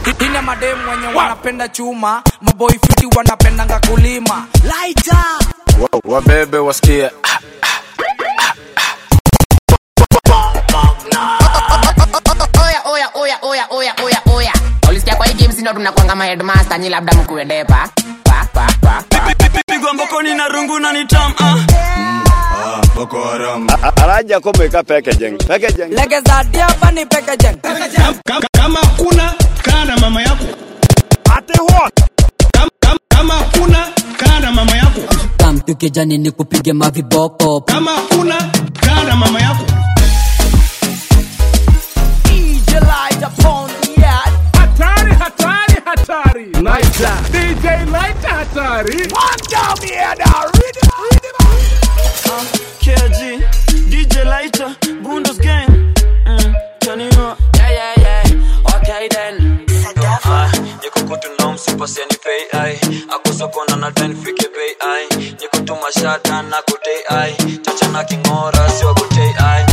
ina mademu wenye wanapenda chuma maboi fiti wanapendanga kulima laita Wa- wabebe wasikie oya oya oya oya oya oya oya ulisikia kwa hii game sino tunakwanga maheadmaster nyi labda mkuedepa pa pa pa pa pigwa mbokoni na rungu na nitam ah. araja komeka packaging packaging legeza diaba ni pekejeng Kama- kama hakuna kaa na mama yako Kama- kama- kama hakuna kaa na mama yako kamtu kijani ni kupige maviboko kama hakuna kaa na mama yako DJ Lighter phone, yeah. hatari hatari hatari Lighter. dj Lighter hatari One down here, now. Rhythm, rhythm. KG, DJ Lighter, Bundos Gang. Mm, turn it up. Yeah, yeah, yeah. Okay then. Ah, niko kutu na msipasi ni pay ai akusa kona na ten fike pay ai niko tu mashata na kutei ai chacha na kingora sio kutei ai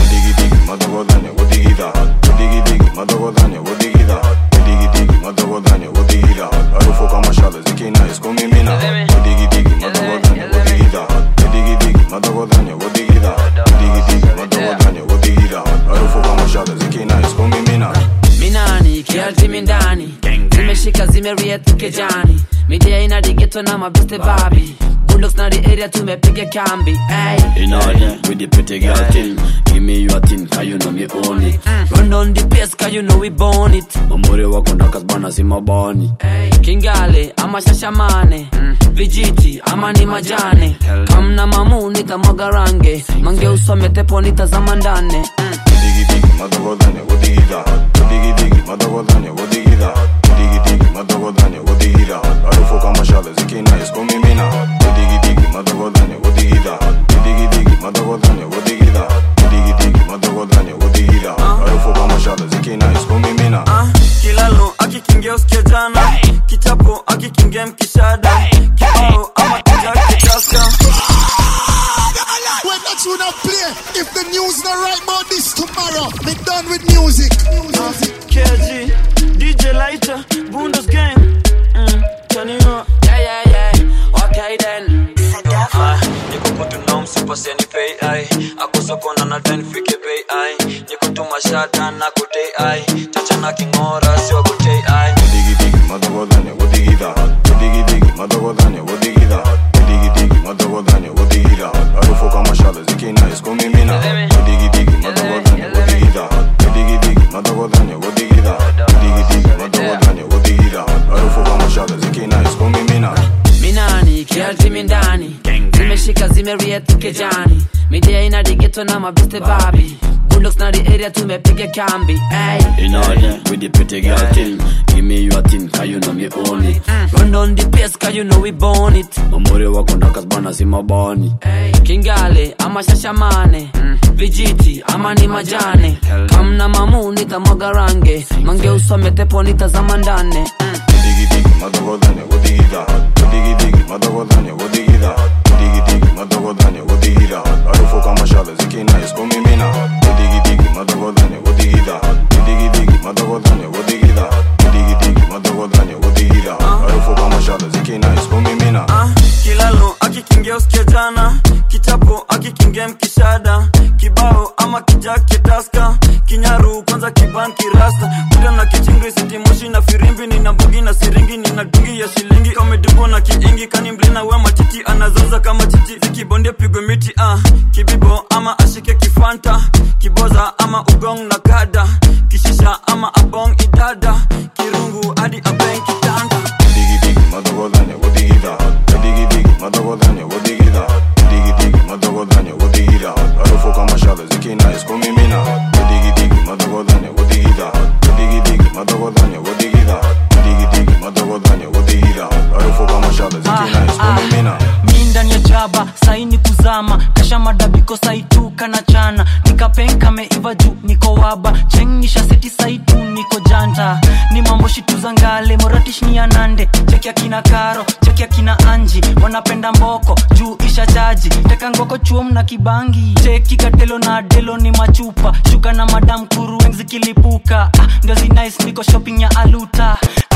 minani kialtimi ndani zimeshika zimeriet kejani midia ina digeto na mabiste babi bulldogs na the area tumepiga kambi hey. In order with the pretty girl thing. Give me your thing, cause you know me own it. run on the pace cause you know we born it Mamuri wako ndakas bana si mabani. kingale ama shashamane vijiti ama ni majane kamna mamu nitamwaga range mange usome tepo nitazama ndane Ah, kilalo akikingia usikia jana kichapo akikingia mkishada kibao ama kijake taska When that tune not play, if the news not right about this tomorrow, me done with music. KG, DJ Lighter, Bundos Gang. Mm, turn it up. yeah yeah yeah okay then Ah, niko kutu na msipasi ni pay ai akusa kona na ten fike pay ai niko tu mashata na kutei ai chacha na kingora sio kutei ai minani kialtimi ndani zimeshika zimeriet kejani midia ina digeto na mabiste babi bulldogs na the area tumepiga kambi hey. In order with the pretty girl thing. Give me your thing, cause you know me own it. run on the pace cause you know we born it Mamuri wako ndakas bana si mabani. kingale ama shashamane vijiti ama ni majane kamna mamu nitamwaga range mange usome tepo nitazama ndane Ah, kilalo akikingia usikia jana kichapo akikingia mkishada kibao ama kijake taska kinyaru kwanza kibanki rasta kuda na kichingri sitimoshi na firimbi nina mbugi na siringi nina dungi ya shilingi kamedubo na kiingi kani mlina we matiti anazaza kama chichi zikibondia pigwe miti ah. kibibo ama ashike kifanta kiboza ama ugong na kada kishisha ama abong idada kirungu hadi abeng kitanda mi ndani ya jaba saini kuzama kasha madabiko saituka na chana nikapenka meiva juu niko waba chengisha seti saitu niko janta ni mambo shitu za ngale moratish ni ya nande cheki akina karo cheki akina anji wanapenda mboko juu isha chaji teka ngoko chuom na kibangi cheki katelo na delo ni machupa shuka na madam kuru zikilipuka ah, ndio zinice niko shopping ya aluta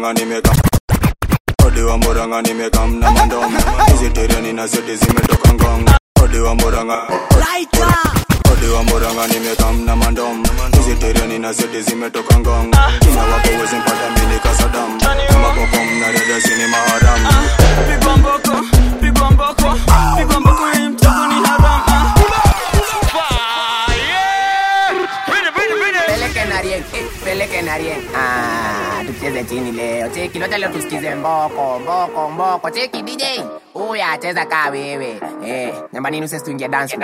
muranga nimeka odi wa muranga nimeka mna mandom hizi tereni na zote zimetoka ngong odi wa muranga odi wa muranga nimeka mna mandom hizi tereni na zote zimetoka ngong kina wako wezi mpata mini kasadam kama boko mna reda zini maharam pigwa mboko pigwa mboko pigwa mboko hii mchezo ni haram ah. peleke na rien eh, peleke na rien ah, tucheze chini leo cheki lote leo tusikize mboko mboko mboko cheki dj huyu acheza kaa wewe eh, namba nini usesi tuingie dance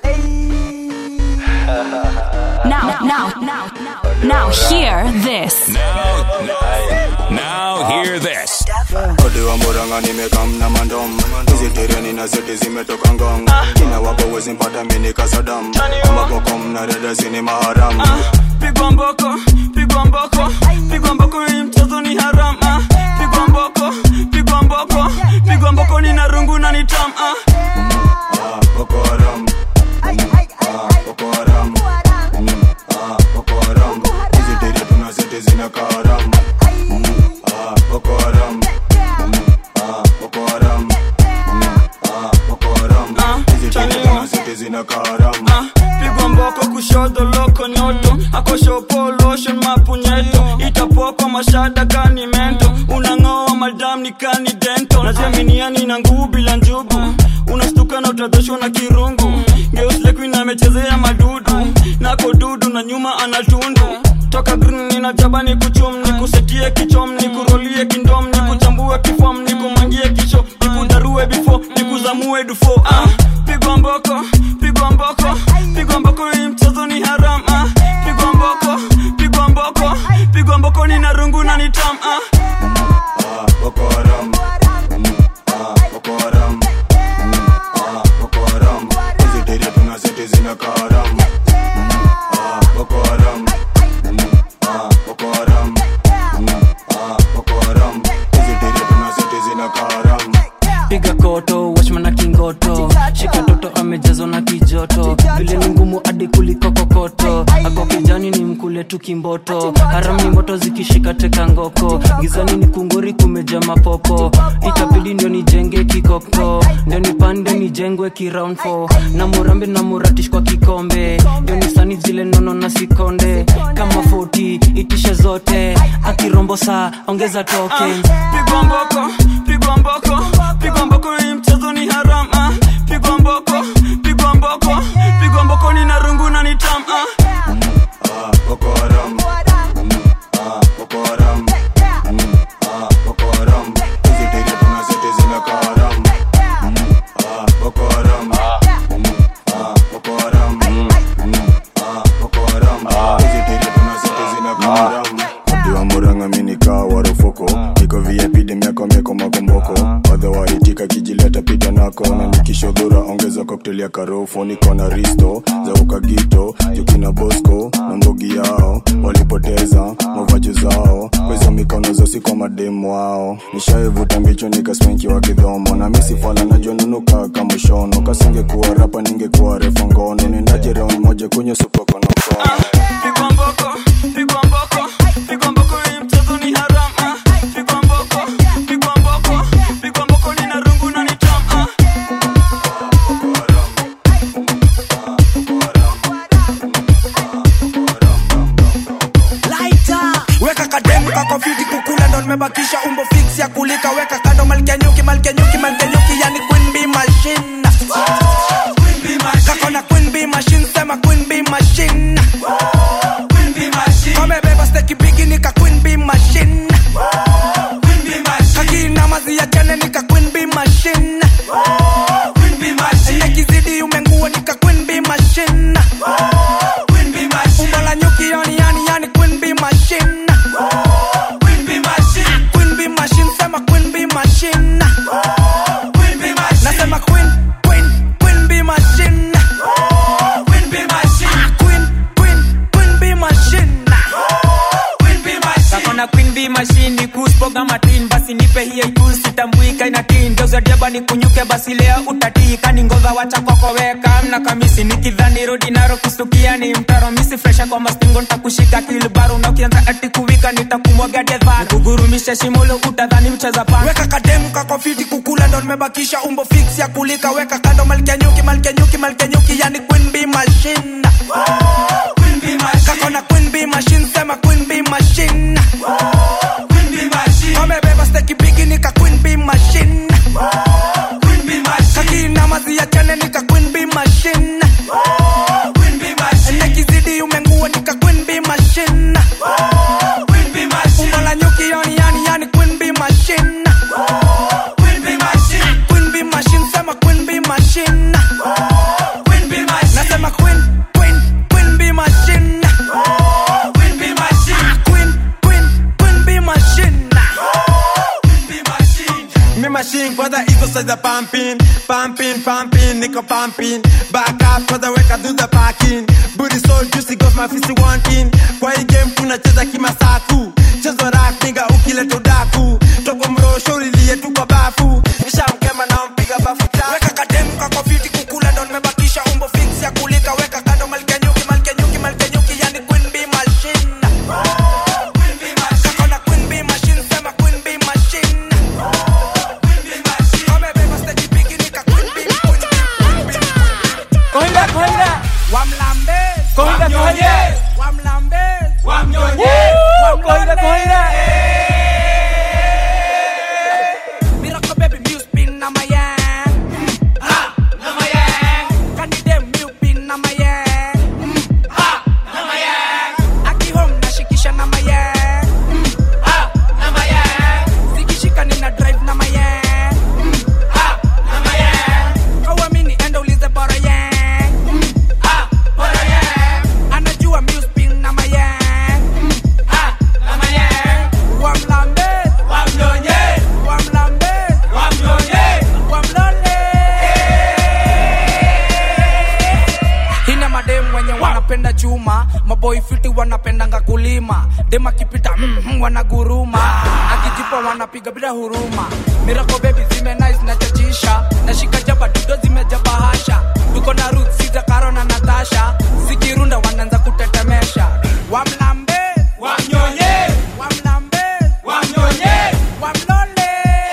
Now, now, now, now, hear this. Now hear this. odi wa muranga nimeka mna mandom hizi tereni na zote zimetoka ngong kina wako wezi mpata mini kasadam kama boko mna reda zini maharam pigwa mboko pigwa mboko pigwa mboko hii mchezo ni haram ah. pigwa mboko pigwa mboko pigwa mboko ni narungu na ni tam ah. Boko Haram. Ah, Boko Haram. Mm, ah, Boko Haram. Hizi tere tuna zote zina karam. Mm, ah, Boko Haram. Mm, ah, Boko Haram. Mm, ah, Boko Haram. Hizi tere tuna zote zina karam. pigwa mboko kushoto loko nyoto akoshopo lotion mapunyeto itapoko mashada kani mento unang'oa madam ni kani dento naziaminiani na nguu bila njugu unastuka na utadhoshwa na kirungu geuslekuin amechezea madudu nako dudu na nyuma anatundu toka green ninajaba ni kuchum ni kusetie kichom ni kurolie kindom ni kuchambue kifom ni kumangie kisho ni kudarue bifo ni kuzamue dufo ah, pigwa mboko pigwa mboko pigwa mboko hii mchezo ni haram ah, pigwa mboko pigwa mboko pigwa mboko ni narungu na ni tam ah. Ah, Boko Haram. Mm, ah, Boko Haram. Mm, ah, Boko Haram. Hizi tere tuna zote zina karam. Mm, ah, Boko Haram. Mm, ah, Boko Haram. Mm, ah, Boko Haram. Hizi tere tuna zote zina karam. piga koto wachman na kingoto shika toto amejazwa na kijoto vile ni ngumu hadi kuliko kokoto ako kijani ni mkule tu kimboto haram ni moto zikishika teka ngoko gizani ni kungori kumeja mapopo itabidi ndio nijenge kikoko ndio nipande nijengwe kiround 4 na murambe na muratish kwa kikombe ndio nisani zile nono na sikonde kama 40 itishe zote akirombo saa ongeza token pigwa mboko pigwa mboko pigwa mboko hii mchezo ni haram ah. pigwa mboko pigwa mboko pigwa mboko ni narungu na ni tam ah. Ah, Boko Haram. Mm, ah, Boko Haram. Mm, ah, Boko Haram. Hizi tere tuna zote zina karam. Mm, ah, Boko Haram. Mm, ah, Boko Haram. Mm, ah, Boko Haram. Hizi tere tuna zote zina karam. Odi wa muranga mini kaa warufoko niko vip demiako mieko makomboko wadha waitika kijileta pita nako na nikishodhura ongeza koktel ya karofo niko na risto za ukagito jukina bosco na mbogi yao walipoteza mavaji zao kwezo mikono zosi kwa mademu wao nishaivuta mbicho nikaspenki wa kidhomo na misifala najua nunuka kamushono kasingekuwa rapa ningekuwa refa ngono nendaje round moja kwenye supokonokono pigwa mboko pigwa mboko pigwa mboko hii mchezo ni haram ah. pigwa mboko pigwa mboko pigwa mboko ni narungu na ni tam ah. Lighter. weka kademu kako fiti kukula ndo nimebakisha umbo fix ya kulika weka kando malkenyuki malkenyuki malkenyuki yani queen bee machine kako na queen bee usistuke basi leo utatika ni ngova wacha kokoweka mna kamisi nikidhani rudi naro kustukia ni mtaro misi fresha kwa mastingo ntakushika kilbaru na ukianza ati kuwika nitakumwaga dedhar kugurumisha shimolo utadhani mcheza pan weka kademu kako fiti kukula ndo nimebakisha umbo fix ya kulika weka kando malkia nyuki malkia nyuki malkia nyuki yani queen bee machine Queen bee machine. kako na queen bee machine sema queen bee machine Queen bee machine. amebeba steki bigi nika queen bee machine Queen bee machine. kakina mazi ya chane nika queen bee machine Queen bee machine. nekizidi umengua nika queen bee machine Queen bee machine. umbo la nyuki yani yani yani queen bee machine Queen bee machine. Queen bee machine sema queen bee machine Queen bee machine. nasema queen queen queen bee machine Queen bee machine. Queen queen queen bee machine Me machine kwanza iko saiza pumping pumping pumping niko pumping back up kwanza weka do the parking booty so juicy got my fist wanting kwa hii game tunacheza kimasaku chezo rack nigga ukileta udaku toko mrosho ulilie tu kwa bafu nishamkema na mpiga bafu tatu weka kademu kako fiti kukula ndo nimebakisha umbo fix ya kulika weka kando malkia nyuki malkia nyuki malkia nyuki yani queen bee machine kako na queen bee machine sema queen bee machine amebeba steki bigi nika queen bee queen bee Kohinda, kohinda. wamlambe Kohinda, kohinda. wamlambe Wamnyonye. Kohinda, kohinda. Miracle baby music pin na my yang ha na my yang Candy dem milk pin na my yang ha na my yang Aki home nashikisha na my yang ha na my yang Zikishika nina drive na my yang ha na my yang Kawamini enda ulize bora yang ha bora yang Anajua music pin na my yang ha na my yang Wamlambe wamnyonye wamlambe wamnyonye wamlole hina madem wenye wanapenda chuma maboi fiti wanapendanga kulima dem akipita mm, mm, wanaguruma akijipa wanapiga bila huruma mirako bebi zime nice na chachisha nashika jaba dudo zimejaba hasha tuko na ruth siza karo na natasha zikirunda wanaanza kutetemesha wamlambe wamnyonye wamlambe wamnyonye wamlole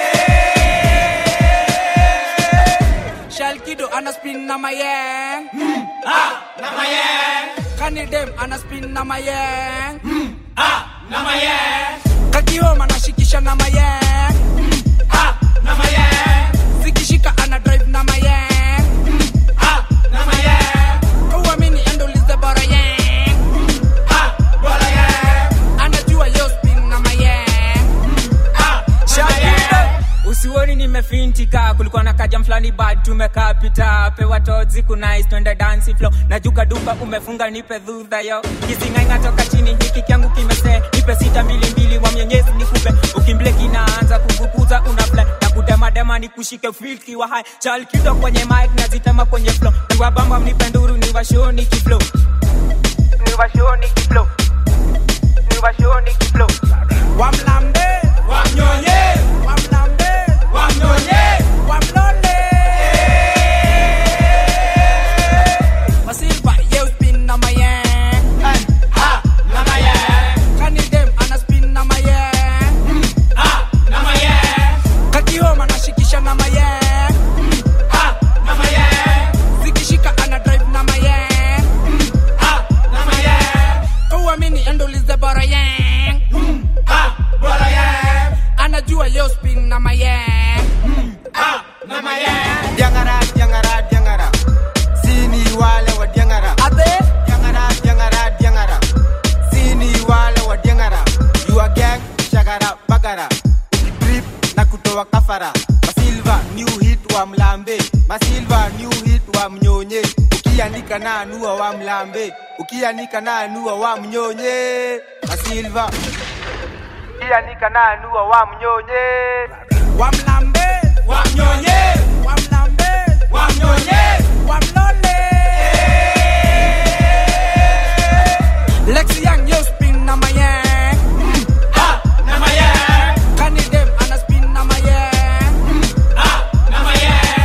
shalkido ana spin na mayeng mm, ah, na mayeng kanidem ana spin na mayeng mm, ah, na mayeng kakihoma anashikisha na mayeng mm, ah, na mayeng zikishika ana drive na mayeng mm, ah, na mayeng kauamini endolize bora yeng mm, ah, bora yeng anajua yo spin na mayeng mm, ah, na mayeng usioni nimefintika kulikuwa na kaja mfulani bad tumekaa pita pewa tozi kunais twende dansi flo najuka duka umefunga nipe dhudha yo kisingainga toka chini hiki kyangu kimese nipe sita mbili mbili wa mwenyezi nikupe ukimble kinaanza kuguguza unafle na kudemadema ni kushike filki wa hai chal kido kwenye mic nazitema kwenye flo niwabamba mnipe nduru niwashoni kiflo niwashoni kiflo niwashoni kiflo wamlambe wamnyonye wamlambe wamnyonye wamlole masilva ye spin na mayeng ha na mayeng kanidem ana spin na mayeng ha na mayeng kakihoma nashikisha na mayeng ha na mayeng zikishika ana drive na mayeng ha na mayeng kauamini endolize bora yeng ha bora yeng anajua yo spin na mayeng ha na mayeng diangara diangara diangara sini wale wa diangara ate diangara diangara diangara sini wale wa diangara you are gang shagara bagara drip na kutoa kafara masilva new hit wa mlambe masilva new hit wa mnyonye ukianika na anua wa mlambe ukianika na anua wa mnyonye masilva ukianika na anua wa mnyonye wamlambe wamnyonye wamlambe wamnyonye wamlole Lexi Young yo spin na mayeng ha na mayeng Kanidem ana spin na mayeng ha na mayeng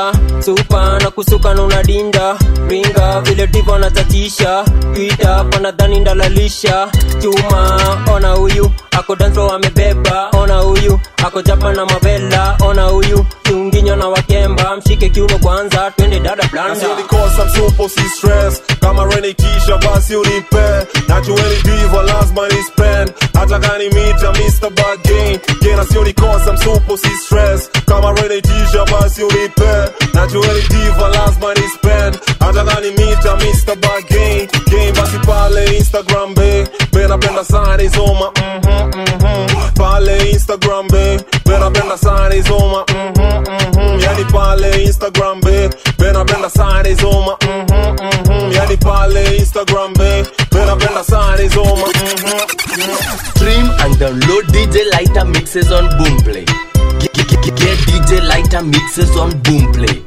ringa supa na kusuka na unadinda ringa vile divo anatatisha twita panadhani ndalalisha chuma ona huyu ako danso amebeba ona huyu ako japa na mavela ona huyu kiunginyo na wakemba mshike kiuno kwanza twende dada blanda Usinikosa msupo si stress kama reni kisha basi unipe nachueni diva lazima ni spend hata gani mita Mr. Bargain gena sionikosa msupo si stress kama reni kisha basi unipe nachueni diva lazima ni spend hata gani mita Mr. Bargain game basi pale Instagram be be napenda sana izoma mhm mhm pale Instagram be be napenda sana izoma mhm mhm yani pale Instagram be be napenda sana izoma mhm mhm yani pale Instagram be be napenda sana izoma mhm Stream and download DJ Lighter mixes on Boomplay. Get, get, get, get DJ Lighter mixes on Boomplay.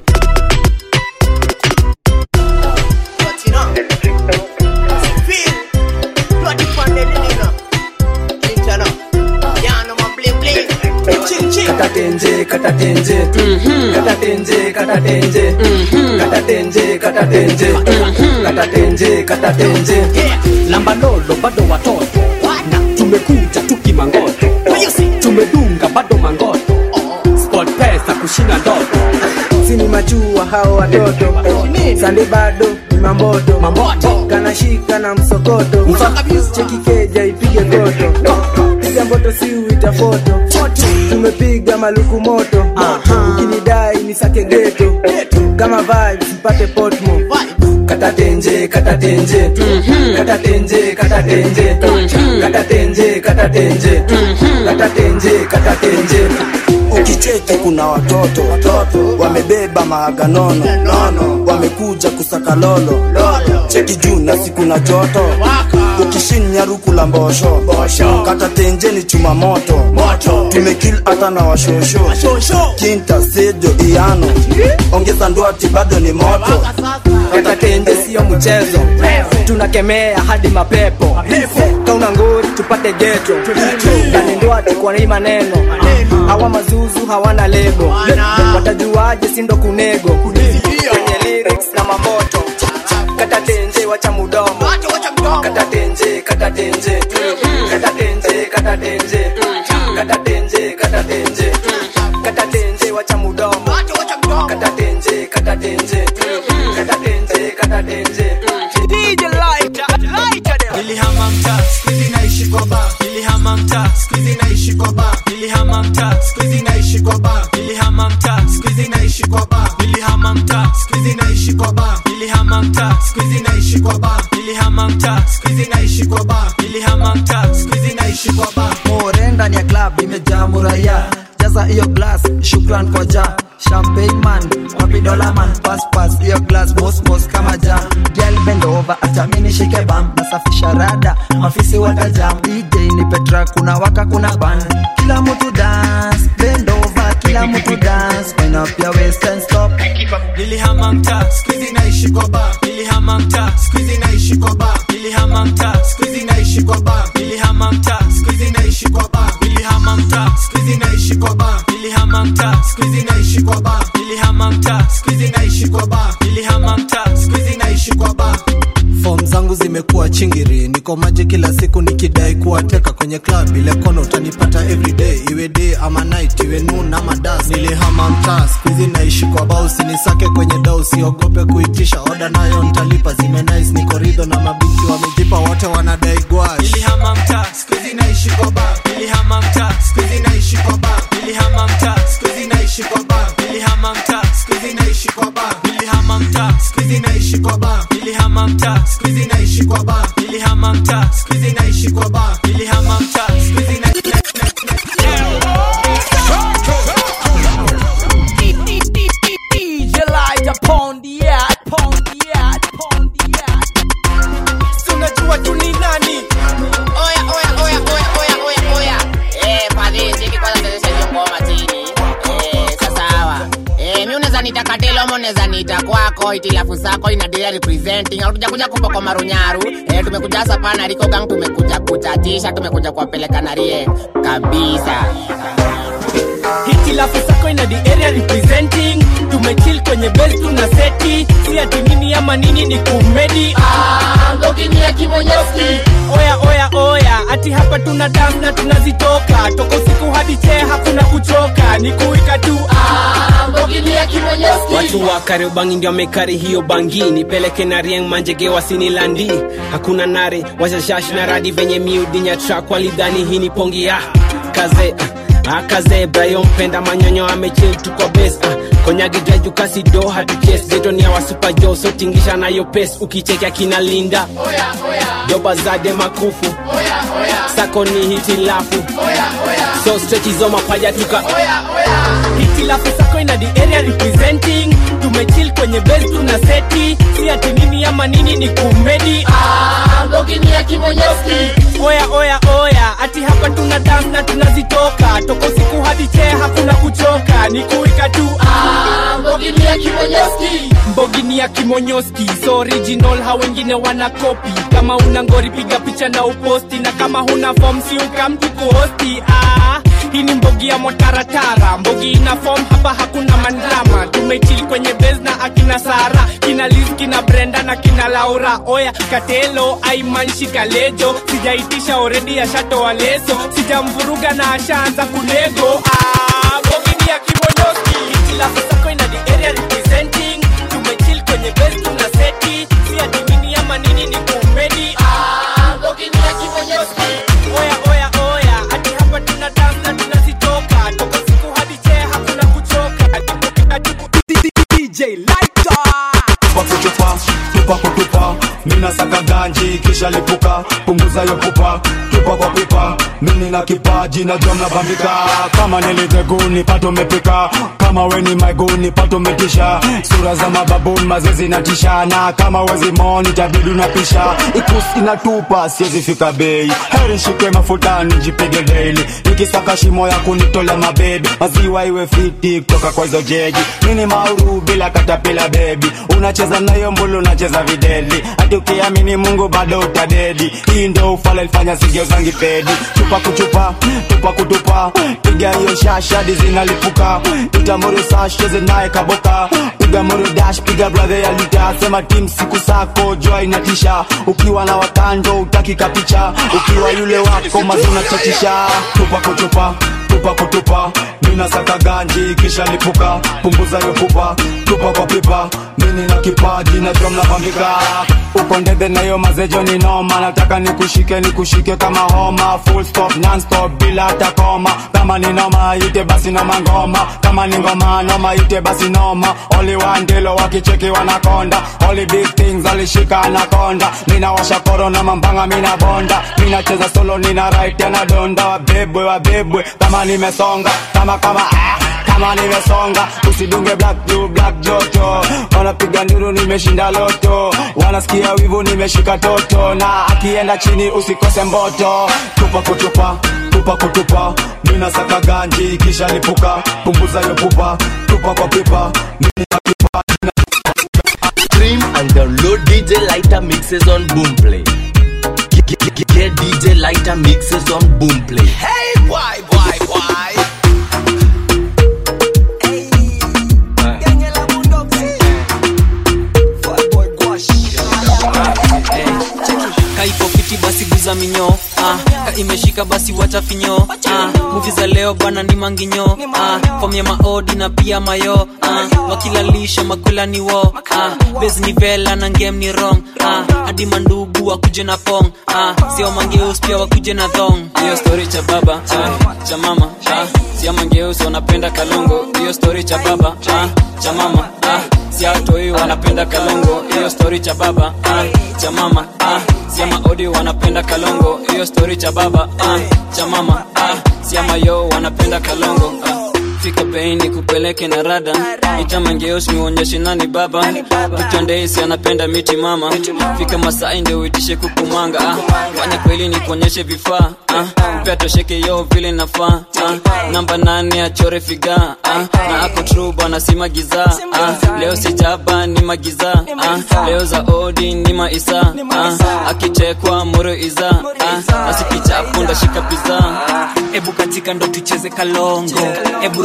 katatenje katatenje katatenje katatenje katatenje katatenje katatenje katatenje lamba lolo bado watoto na tumekuja tukimangoto tumedunga bado mangoto sport pesa kushinda ndoto sini machua hao watoto sande bado ni mamboto kanashika na msokoto cheki keja ipige koto piga mboto si uita foto tumepiga maluku moto ukinidai ni sake geto kama vibes mpate potmo katatenje katatenje katatenje katatenje katatenje katatenje katatenje katatenje ukicheki kuna watoto watoto wamebeba maaga nono nono wamekuja kusaka lolo cheki juu na siku na joto ukishinya ruku la mbosho kata tenjeni chuma moto tumekil hata na washosho kinta sejo iano ongeza ndwati bado ni moto katatenje siyo mchezo tunakemea hadi mapepo kauna ngori tupate geto kanindwati kwa hii maneno hawa mazuzu hawana lebo watajuaje sindo kunego kwenye lyrics na mamoto katatenje wacha mudomo katatenje katatenje katatenje katatenje katatenje katatenje katatenje wacha mudomo katatenje katatenje katatenje katatenje DJ lighter, lighter them. nilihama mtaa skuizi naishi kwa ba nilihama mtaa skuizi naishi kwa ba nilihama mtaa skuizi naishi kwa ba nilihama mtaa skuizi naishi kwa ba nilihama mtaa skuizi naishi kwa ba nilihama mtaa skuizi naishi kwa ba nilihama mtaa skuizi naishi kwa ba nilihama mtaa skuizi naishi kwa ba more ndani ya club imejaa muraya jaza hiyo glass shukran kwa ja champagne man wapi dola man pass pass hiyo glass boss boss kama ja girl bend over acha mimi nishike bam nasafisha rada mafisi watajam DJ ni Petra kuna waka kuna ban kila mtu dance bend over kila mtu dance wind up your waist and stop nilihama mtaa skuizi naishi kwa ba nilihama mtaa skuizi naishi kwa ba nilihama mtaa skuizi naishi kwa ba nilihama mtaa skuizi naishi kwa ba nilihama mtaa skuizi naishi kwa ba nilihama mtaa skuizi naishi kwa ba nilihama mtaa skuizi naishi kwa ba nilihama mtaa skuizi naishi kwa ba fom zangu zimekuwa chingiri niko maji kila siku nikidai kuwateka kwenye club ile kono utanipata everyday iwe day ama night iwe noon ama das nilihama mtaa skuizi naishi kwa bao sinisake kwenye dau usiogope kuitisha oda nayo ntalipa zime nice niko ridho na mabinti wamejipa wote wanadai gwash nilihama mtaa skuizi naishi kwa ba nilihama mtaa skuizi naishi kwa ba nilihama mtaa skuizi naishi kwa ba nilihama mtaa skuizi naishi kwa ba nilihama mtaa skuizi naishi kwa ba nilihama mtaa skuizi naishi kwa ba nilihama mtaa skuizi naishi kwa ba nilihama mtaa skuizi na DJ lighter upon the yard, upon the yard, upon the yard. tunajua tu ni nani Oya, oya, oya, oya, oya, oya, oya. Eh, fadhili, cheki kwanza sasa hiyo ngoma chini. Eh, sasa hawa. Eh, mimi unaweza niita katelo ama unaweza niita kwako itilafu zako ina deal representing au tujakuja kupa kwa marunyaru eh, tumekuja hasa pana Rico Gang tumekuja kuchatisha tumekuja kuwapeleka na rie kabisa hitilafu zako ina the area representing tumechil kwenye bes tuna seti si ati nini ama nini ni kumedi oya oya oya ati hapa tuna dam na tunazitoka toka usiku hadi chee hakuna kuchoka ni kuika tu watu wa kariobangi ndio amekari hiyo bangi nipeleke na rieng manjege wasinilandi hakuna nare washashash na radi venye miudinya trak walidhani hii ni pongi ya kaze ah, akaze brayo mpenda manyonyo amechil tu kwa bes ah, konyagi drajukasi do hatuches jetonia wasupa jo sotingisha nayo pes ukichekea kina linda doba zade makufu sako ni hitilafu so strechizo mapaja tuka hitilafu sako ina the area representing tumechil kwenye bes tuna seti si ati nini ama nini ni kumedi oya oya oya ati hapa tuna dam na tunazitoka toka usiku hadi chee hakuna kuchoka ni kuika tu mbogini ya kimonyoski so original ha wengine wana kopi kama una ngori piga picha na uposti na kama huna fom si ukamtu kuhosti ah, hii ni mbogi ya motaratara mbogi ina fom hapa hakuna mandrama tumechil kwenye bes na akina sara kina liz kina brenda na kina laura oya katelo aimanshi kalejo sijaitisha oredi ashatoa leso sijamvuruga na ashaanza kunego ah, mbogi ni ya kimonyoski hitilafu sako ina the area representing tumechil kwenye bes tuna seti si ati nini ama nini ni kumedi oya oya oya ati hapa tuna dam na tunazitoka toka siku hadi chee hakuna kuchoka DJ Lighter tupa kutupa tupa kutupa mina saka ganji kisha lipuka punguza yo pupa tupa kwa pipa mini na kipaji na jom na bambika kama niliteguni pato mepika kama weni maiguni pato metisha sura za mababuni mazezi na tishana kama wezi moni jabidi unapisha ikus inatupa siwezi fika bei heri shike mafutani jipige daily nikisaka shimo ya kunitolea mabebi maziwa iwe fiti kutoka kwa hizo jeji nini mauru bila katapila bebi unacheza nayo mbulu unacheza videli hati ukiamini mungu bado utadedi hii ndo ufala ilifanya sigeo zangi pedi chupa kuchupa tupa kutupa piga hiyo shashadi zinalipuka itamuru sash cheze naye kaboka piga muru dash piga brother ya lita sema tim siku sako jua inatisha ukiwa na watando utaki kapicha ukiwa yule wako mazuna chachisha tupa kutupa tupa kutupa mina saka ganji kisha lipuka punguza yo pupa tupa kwa pipa mini na kipaji na jom nabambika uko ndege nayo mazejo ni noma nataka nikushike nikushike kama homa full stop non stop bila hata koma kama ni noma ite basi noma ngoma kama ni ngoma noma ite basi noma only one ndilo wakicheki wanakonda only big things alishika anakonda mina washa koro na mambanga mina bonda mina cheza solo nina right na donda wabebwe wabebwe kama nimesonga kama kama ah kama nimesonga usidunge black blue black joto wanapiga nduru nimeshinda loto wanasikia wivu nimeshika toto na akienda chini usikose mboto tupa kutupa tupa kutupa mina saka ganji kisha lipuka punguza yo pupa tupa kwa pipa mimi na kipaji Stream and download DJ Lighter mixes on Boomplay. Get, get, get, get DJ Lighter mixes on Boomplay. Hey boy boy boy kaipo fiti basi guza minyo ah, ka imeshika basi wacha finyo ah, muvi za leo bana ni manginyo ah, fom ya maodi na pia mayo ah, wakilalisha makula ni wo ah, bes ni vela na ngem ni rong ah, hadi mandugu wakuje na pong ah, sio mangeus pia wakuje na thong hiyo story cha baba ah, cha mama ah, sio mangeus wanapenda kalongo hiyo story cha baba ah, cha mama ah, siatoi wanapenda kalongo hiyo story cha baba ah, cha mama ah, siama odi wanapenda kalongo hiyo story cha baba ah, cha mama ah, siama yo wanapenda kalongo ah. fika beini kupeleke na rada itamangeos niuonyeshe nani baba vitondeisi anapenda miti mama fika masai ndio uitishe kukumanga ah. fanya kweli ni kuonyeshe vifaa ah. upea tosheke yo vile nafaa ah. namba nane achore figa ah. na ako tru bwana si magiza ah. leo sijaba ni magiza ah. leo za odi ni maisa ah. akichekwa moro iza ah. asikichapu ndashika piza ebu katika ndo tucheze kalongo ebu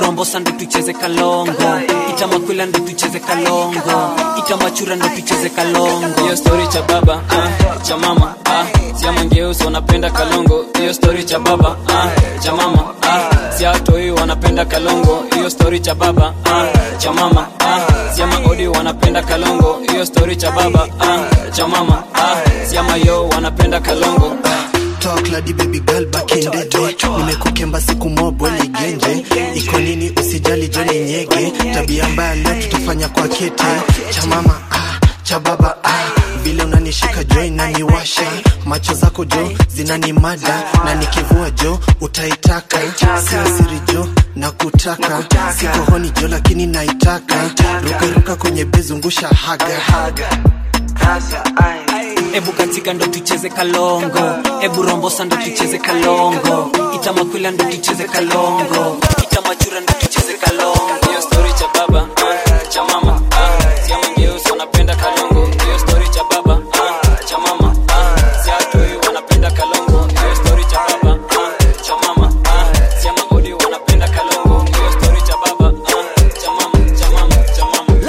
rombosa ndo tucheze kalongo itamakwila ndo tucheze kalongo itamachura ndo tucheze kalongo hiyo story cha baba ah, cha mama ah, siamangeusi wanapenda kalongo hiyo story cha baba ah, cha mama ah, siatoi wanapenda kalongo hiyo story cha baba ah, cha mama ah, siamaodi wanapenda kalongo hiyo story cha baba ah, cha mama ah, siamayo wanapenda kalongo talk ladi baby girl back in the day nimekukemba siku mobwe ligenje iko nini usijali joni nyege tabia mbaya leo tutafanya kwa kete cha mama ah, cha baba ah. vile unanishika jo inaniwasha macho zako jo zinanimada na nikivua jo utaitaka sio siri jo na kutaka siko honi jo lakini naitaka rukaruka kwenye bezungusha haga, haga. ebu katika ndo tucheze kalongo ebu rombosa ndo tucheze kalongo itamakwila ndo tucheze kalongo itamachura ndo tucheze kalongo hiyo story cha baba ah, cha mama ah, siamangeusi wanapenda kalongo hiyo story cha baba ah, cha mama ah, siatoi wanapenda kalongo hiyo story cha baba ah, cha mama ah, siamaodi wanapenda kalongo hiyo story cha baba ah, cha mama cha mama cha mama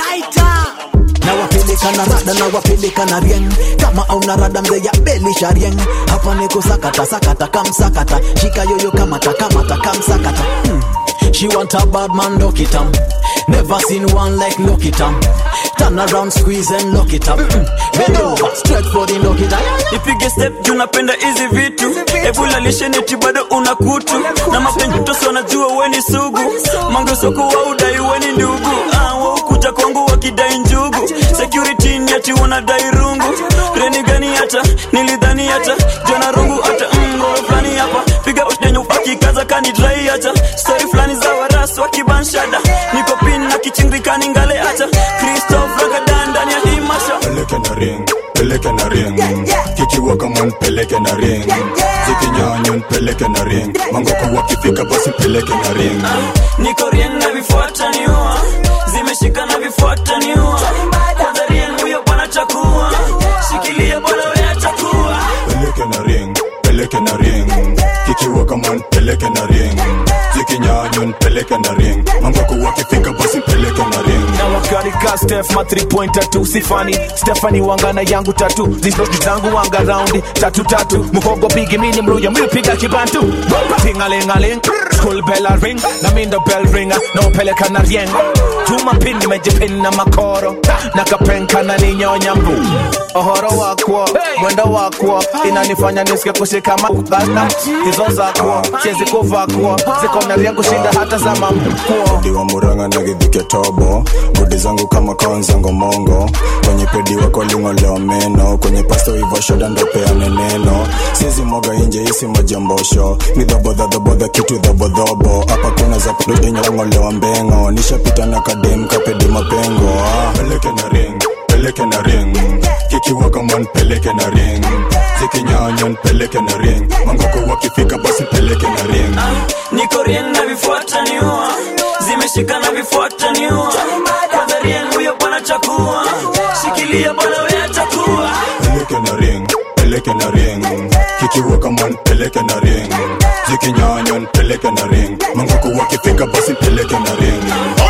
nawapeleka na rada nawapeleka na rieng kama auna rada mzee ya belisha rieng hapa niko sakata sakata kamsakata shika yoyo kamata kamata kamsakata hmm. She want a bad man, lock it up. Never seen one like lock it up. Turn around, squeeze and lock it up. Mm. Bend over, straight for the lock it up. ipige step juu napenda hizi vitu ebulalisheneti bado una kutu na mapenjutosi wanajua weni sugu mangesoko wa udai weni ndugu ah, waukuja kwangu wakidai njugu security ni ati wanadai rungu reni gani hata nilidhani hata jona rungu hata mroe fulani hapa piga usdenyu akikaza kanidrai hata stori fulani za waras wakibanshada niko pin na kichingikani ngale hata kristof ragadan ndani ya hii masha peleke na ring peleke na ring kikiwa kama nipeleke na ring zikinyanya nipeleke na ring mangoko wakifika basi peleke na ring niko rien na vifuata niua zimeshika na vifuata niua kwanza rien huyo bwana chakua shikilia bwana wewe chakua peleke na ring peleke na ring kikiwa kama nipeleke na ring zikinyanya nipeleke na ring mangoko wakifika basi peleke na ring na wakarika stef ma 3 pointer tu sifani stefani wangana yangu tatu zizoji zangu wanga raundi tatu tatu muhogo bigi mini mluya mlipiga kibantu tingalingaling school bell a ring na mindo bell ringa na upeleka na rieng tuma pin nimejipin na makoro na kapenka na ninyonya mbu ohoro wakwo mwendo wakwo inanifanya nisike kushika mabana hizo zakwo siezi kuvakwo ziko na rieng kushinda hata za mamkwo Pedi wa muranga na gidhike tobo bodi zangu kama kaonzango mongo kwenye pedi wako lingolewa meno kwenye pasto ivo shoda ndo peane neno sizi mwaga inje isi majambosho ni dhabodhadhabodha kitu dhabodhobo hapa kuna za kudodenyangolewa mbengo nishapita na kadem kapedi mapengo ah. peleke na ring peleke na ring kikiwa kama nipeleke na ring zikinyanya nipeleke na ring mangoko wakifika basi peleke na ring niko rien na vifuata niua zimeshika na vifuata niua kwanza rien huyo bwana chakua shikilia bwana wewe chakua peleke na ring peleke na ring kikiwa kama nipeleke na ring zikinyanya nipeleke na ring mangoko wakifika basi peleke na ring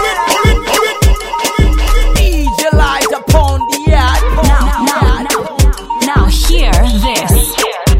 DJ light upon the air. Now, now, now, now hear this.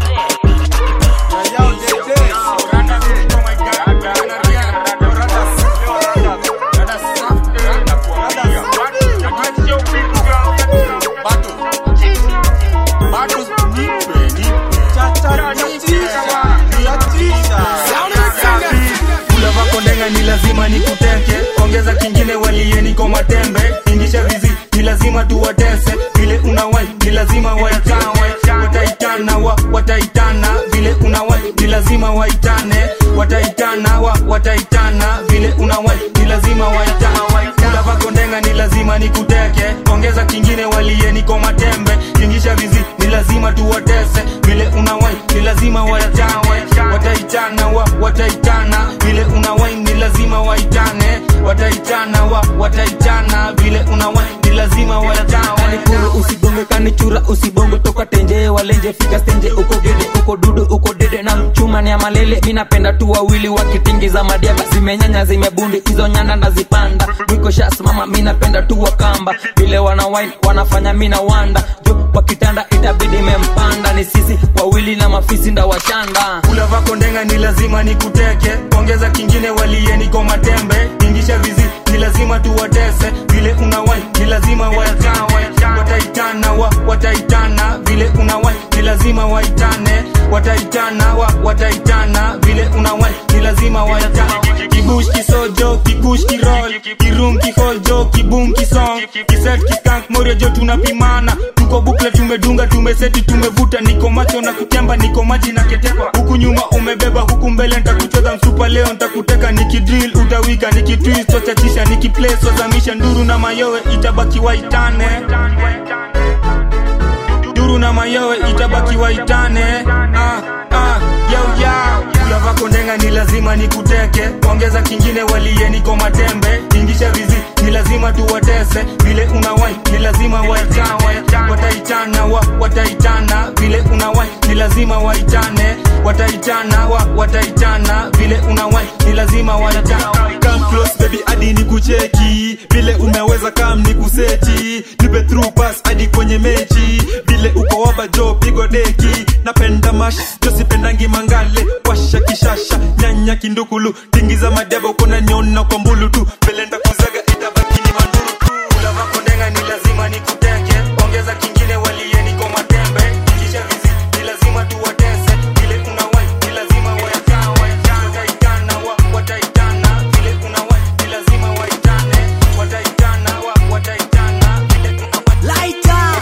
kula vako ndenga ni lazima nikuteke ongeza kingine walie niko matembe ingisha vizi ni lazima tuwatese vile unawai ni lazima waitane wataitana wa wataitana vile unawai ni lazima waitane wataitana wa wataitana vile unawai ni lazima waitana kula vako ndenga ni lazima nikuteke ongeza ongeza kingine walie niko matembe tingisha vizi ni lazima tuwatese vile unawai ni lazima waitawe wataitana wa wataitana vile unawai ni lazima waitane wataitana wa wataitana vile unawai ni lazima waitawe kanikuru usigonge kanichura usibongo toka tenje walenje fika stenje uko gede uko dudu uko dede na mchuma ni ya malele mi napenda tu wawili wakitingiza madiaba zimenyanya zimebundi hizo nyanda nazipanda wiko shas mama mi napenda tu wakamba vile wana wine wanafanya mi na wanda jo wakitanda itabidi mempanda ni sisi wawili na mafisi nda washanda kula vako ndenga ni lazima nikuteke ongeza kingine walie niko matembe ingisha vizi ni lazima tuwatese vile unawai ni lazima waitawe wataitana wa wataitana vile unawai ni lazima waitane wataitana wa wataitana vile unawai ni lazima waitane kibush kisojo kikush kirol kirum kiholjo kibum kisong kiset kiskank morio jo tunapimana tuko bukle tumedunga tumeseti tumevuta niko macho na kutemba niko maji na ketepa huku nyuma umebeba huku mbele ntakucheza msupa leo ntakuteka nikidril utawika nikitwist wachachisha nikiplay wazamisha nduru na mayowe itabaki waitane duru na mayowe itabaki waitane ah, ah, yau yau kula vako ndenga ni lazima nikuteke ongeza kingine walie niko matembe ingisha vizi ni lazima tuwatese vile unawai ni lazima waitawe wataitana wa wataitana vile unawai ni lazima waitane wataitana wa wataitana vile unawai ni lazima waitawe Come close baby hadi ni kucheki vile umeweza kam ni kuseti nipe through pass hadi kwenye mechi vile uko waba jo pigo deki napenda mash josipendangi mangale washa kishasha nyanya kindukulu tingiza madeba ukona niona kwa mbulu tu vile ndakuzaga itabaki ni manduru tu kula vako ndenga ni lazima nikuteke ongeza kingine walie niko matembe ingisha vizi ni lazima tuwatese vile unawai ni lazima waitawe wataitana wa wataitana vile unawai ni lazima waitane wataitana wa wataitana vile unawai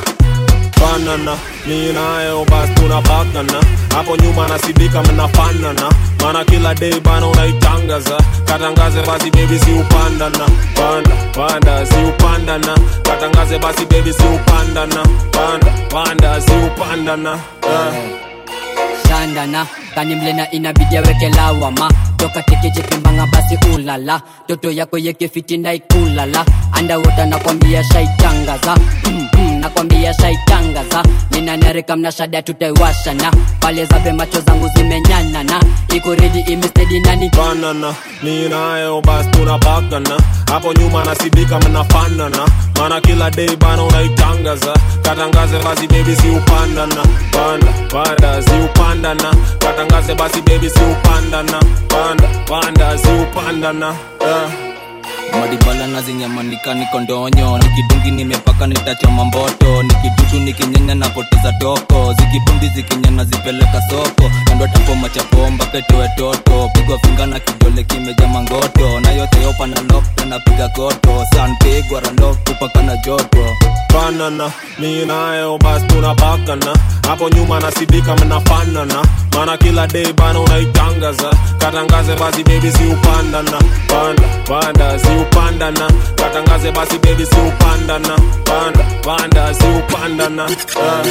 banana mi nayo basi tunapakana hapo nyuma nasidika mnafanana mana kila day bana unaitangaza katangaze basi bebi si upandana panda panda si upandana katangaze basi bebi si upandana panda panda si upandana uh. shandana kanimlena inabidi aweke lawama toka tekechekimbanga basi ulala toto yako yekefitinda ikulala andawota nakwambia shaitangaza mm, mm, nakwambia shaitangaza ninanarika mnashada tutaiwashana pale zabe macho zangu zimenyanana iko redi imestedi nani banana mi nayo basi tunapakana hapo nyuma nasidika mnafanana mana kila day bana unaitangaza katangaze basi bebi si upandana panda panda si upandana katangaze basi bebi si upandana panda panda si upandana uh. madibala na zinyamanika niko ndonyo nikidungi nimepaka nitachoma mboto nikidudu nikinyanya napoteza toko zikibundi zikinyana zipeleka soko nandwatapo machapomba ketoe toto pigwa finga na kidole kimeja mangoto na yote yopa na lokta napiga koto sanpigwa ralok kupaka na joto banana mi nayo basi tunapakana hapo nyuma nasidika mnafanana mana kila day bana unaitangaza katangaze basi bebi si upandana panda panda si upandana katangaze basi bebi si upandana panda panda si upandana uh.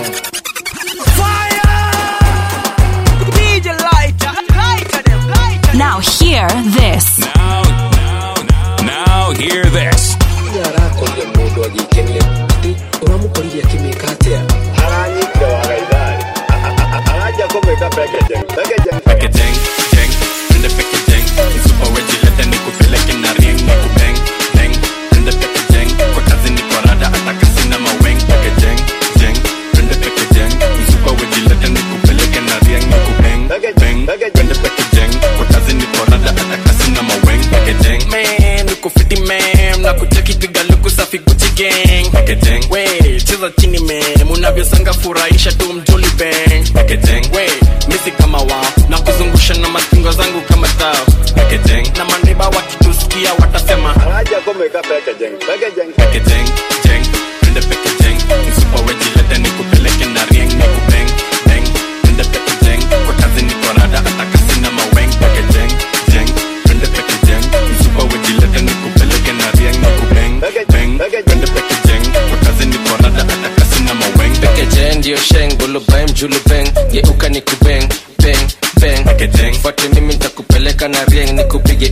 DJ lighter, lighter them, lighter Now hear this. Now, now, now, now hear this. arakorire mundu agikenie ati uramukoririe akimika atia aranyitire wagaithari arajia kumwika pekejeng pekejeng Packaging, jeng, ende packaging. Msupa wejilete nikupeleke na ring nikubeng, beng, ende packaging. Kwa kazi niko rada hata kasi na maweng. Packaging, jeng, ende packaging. Msupa wejilete nikupeleke na ring nikubeng, beng, ende packaging. Kwa kazi niko rada hata kasi na maweng. Packaging, man, niko fiti man. Na kucheki piga luku safi Gucci gang. Packaging, we, cheza chini man. Unavyosanga furahisha tu mjoli bang. Packaging, we, misi kama wao na kuzungusha na mastingo zangu kama tao Packaging, na maneba wakitusikia watasema arajia kumwika pekejeng pekejeng Packaging, jeng, ende packaging. Msupa wejilete nikupeleke na rieng nikubeng, beng, ende packaging. Kwa kazi niko rada hata kasi na maweng. Packaging, jeng, ende packaging. Msupa wejilete nikupeleke na rieng nikubeng, beng, ende packaging. Kwa kazi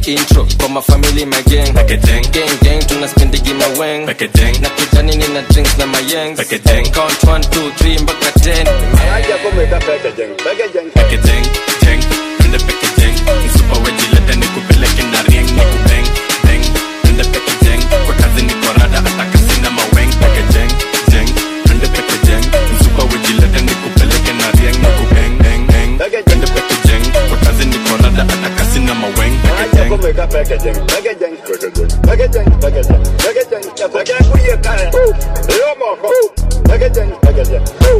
intro kwa mafamili mageng gang gang tunaspendigi maweng na kijani nina drinks na mayeng count 1 2 3 mpaka 10 Anaja kumeka packaging, packaging. Packaging, jeng, twende packaging. Msupa wejilete nikupeleke na ring, nikubeng, beng, twende packaging. Kwa kazi niko rada, hata kasi na maweng. Packaging, jeng, twende packaging. Msupa wejilete nikupeleke na ring, nikubeng, beng, beng, twende packaging. Kwa kazi niko rada, hata kasi na maweng. Anaja kumeka packaging, packaging, packaging, packaging, packaging, packaging. Packaging kuye kare. Leo moko. Packaging, packaging.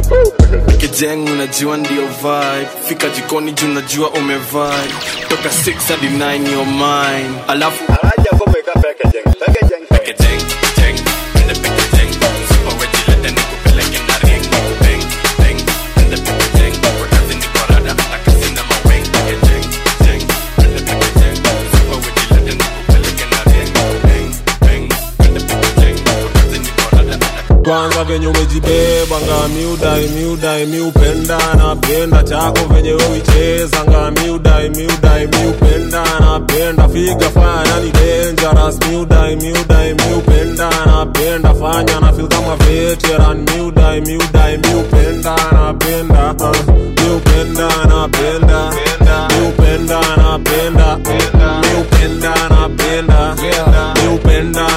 kijeng unajua ndio vibe fika jikoni juu unajua umevibe toka 6 hadi 9 your mind alafu Anaja kumeka packaging, packaging. Packaging, jeng, twende packaging. Msupa wejilete nikupeleke na ring, nikubeng, beng, twende packaging. Kwa kazi niko rada, hata kasi na maweng. Packaging, jeng, twende packaging. Msupa wejilete nikupeleke na ring, nikubeng, beng, twende packaging. Kwa kazi niko rada, hata kwanza venye umejibeba nga miudai miudai miupenda napenda chako venye uicheza nga miudai miudai miupenda napenda figa fanya ni dangerous miudai miudai miupenda napenda fanya na feel kama veteran miudai miudai miupenda napenda uh, miupenda napenda miupenda napenda miupenda napenda miupenda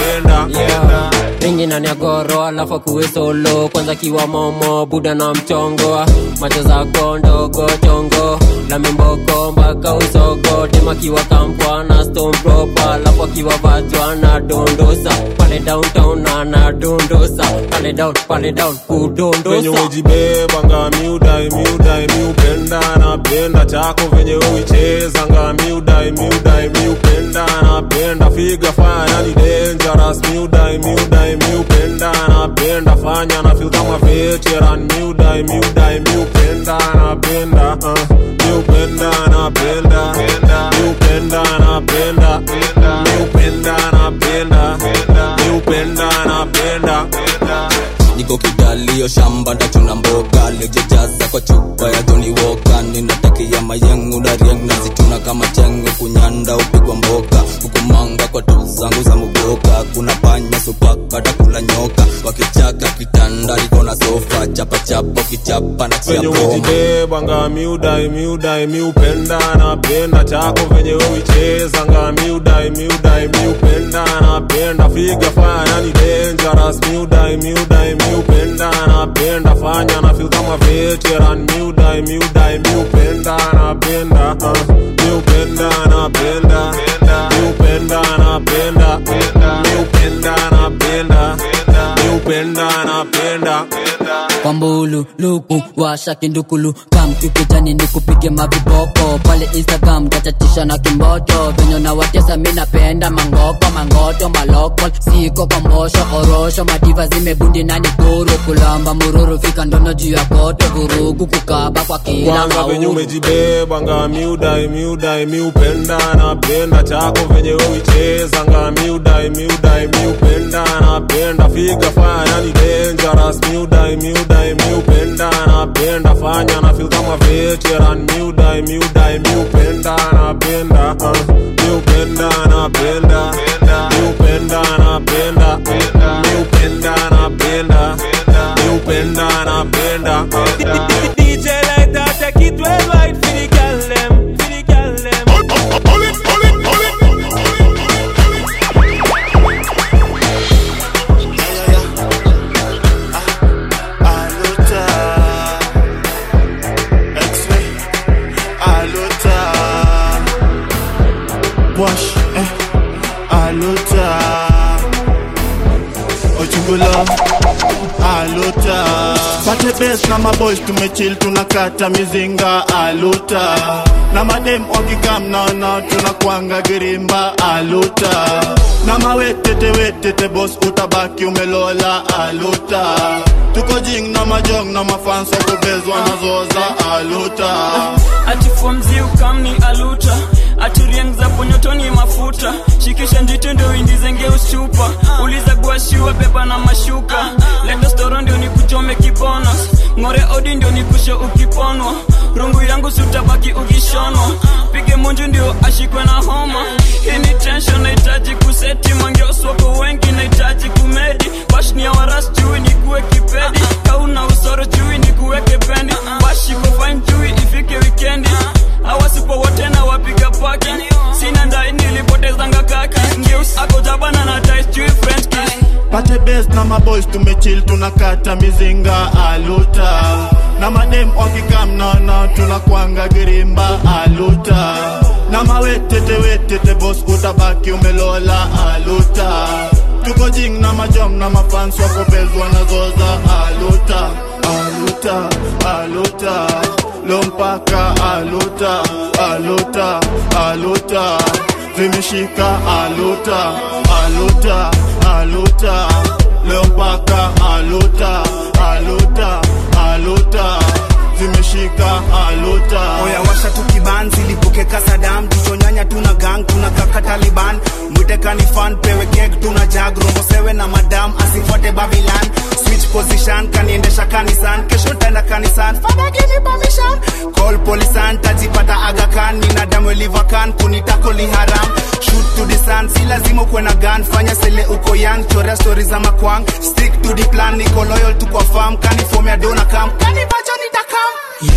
napenda ringi ndani ya goro alafu akuwe solo kwanza kiwa momo buda na mchongo macho zako ndogo chongo na mimboko mpaka usogo dema kiwa kampwa na stone proper alafu akiwa vajwa na dondosa pale downtown na na dondosa pale down pale down venye kudondosa umejibeba nga miudai miudai miupenda napenda chako venye uicheza nga miudai miudai miupenda napenda figa fanya ni dangerous miudai miudai miupenda napenda fanya na feel kama veteran miudai miudai miupenda napenda uh, miupenda napenda miupenda napenda miupenda napenda miupenda napenda niko kidalio shamba ndachuna mboga lejejaza kwa chupa ya Johnny Walker ninatakia mayengu na rieng nazituna kama chengu kunyanda upigwa mboka hukumanga kwa tu zangu za muboka kuna panya supaka takula nyoka wakichaka kitanda liko na sofa chapa chapa kichapa na chia venye ngoma umejibeba nga miudai miudai miupenda napenda chako venye uicheza nga miudai miudai miupenda napenda figa fanya ni dangerous miudai miudai miupenda napenda fanya na feel kama veteran miudai miudai miupenda napenda uh, miupenda napenda miupenda napenda miupenda napenda miupenda napenda kwambulu luku washa kindukulu kam kikijani ni kupige maviboko pale instagram tachatisha na kimboto venye na watesa mi napenda mangoko mangoto maloko siko kwa mbosho orosho madiva zimebundi nani guru kulamba mururu fika ndono juu ya koto vurugu kukaba kwa kila kwanza venye maulu umejibeba nga miudai miudai miupenda napenda chako venye uicheza nga miudai miudai miupenda napenda figa fanya ni dangerous miudai miudai miupenda napenda fanya na feel kama veteran miudai miudai miupenda napenda uh, miupenda napenda miupenda napenda miupenda napenda miupenda napenda DJ like that, take it well right for the girl them, for the girl them. Aluta X-ray Aluta Wash eh Aluta Ochungulo Aluta Pate best na maboys tumechill tunakata mizinga Aluta Na madem wakikam naona tunakwanga girimba Aluta Na mawetete wetete boss utabaki umelola Aluta Tuko jing na majong na mafans wakubezwa na zoza Aluta atifomzi ukamni aluta aturieng za ponyotoni mafuta shikisha njito ndio indizenge usupa uliza guashiwa beba na mashuka leta storo ndio nikuchome kibonos ng'ore odi ndio nikushe ukiponwa rungu yangu sutabaki ukishonwa pige munju ndio ashikwe na homa hii ni tension nahitaji kuseti mangeoswako wengi nahitaji kumedi bashni ya waras jui nikuwe kipedi kauna usoro jui nikuweke pendi bashiko fine jui ifike wikendi awasipo wote na wapiga paki sina ndai nilipotezanga kaki ngeus akojabana na tais jui french kiss pate bes na maboys tumechill tunakata mizinga aluta na madem wakikam naona tunakwanga girimba aluta na mawetete wetete bos utabaki umelola aluta tuko jing na majom na mafans wako bes wanazoza aluta aluta aluta lompaka aluta aluta aluta zimeshika aluta aluta aluta leo mpaka aluta aluta aluta zimeshika aluta oya washa tukibanzi lipokeka sadam tuchonyanya tuna gang tuna kaka taliban mwitekani fan pewe kek tuna jag romo sewe na madam asifuate babilan switch position kaniendesha kanisan kesho taenda kanisan fada give me permission call polisan tajipata agakan nina damu livakan kunitako liharam shoot to the sun si lazima ukuwe na gun fanya sele uko young chorea stori za makwang stick to the plan niko loyal tu kwa farm kanifomea dona kam kanivacho nitakam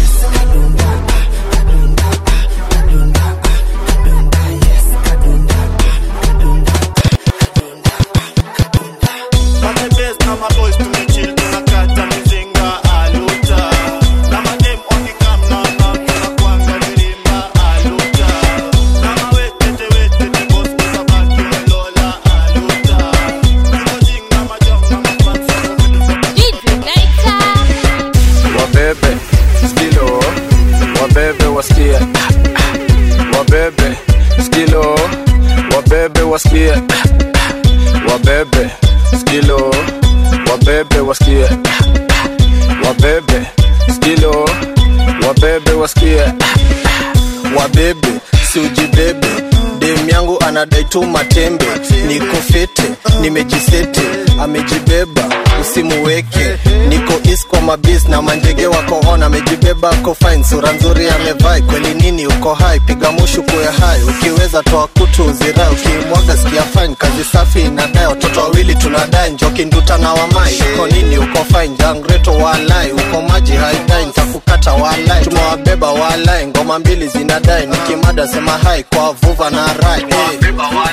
pate bes na maboys tumechill tunakata mizinga aluta na madem wakikam naona tunakwanga girimba aluta na mawetete wetete bos utabaki umelola aluta tuko jing na majom na mafans wabebe skilo wabebe wasikie wabebe skilo wabebe wasikie wabebe skilo wabebe wasikie wabebe skilo wabebe wasikie wabebe siujibebe dem yangu anadai tu matembe niko fete nimejisete amejibeba usimuweke niko is kwa mabis na manjege wako on amejibeba ako fine sura nzuri amevai kweli nini uko hai piga mushu kuwe hai ukiweza toa kutu uzirai ukimwaga sikia fine kazi safi inadai watoto wawili tunadai njoki nduta na wamai uko nini uko fine jangreto walai uko maji haidai ntakukata walai tumewabeba walai ngoma mbili zinadai nikimada sema hai kwa vuva na rai hey.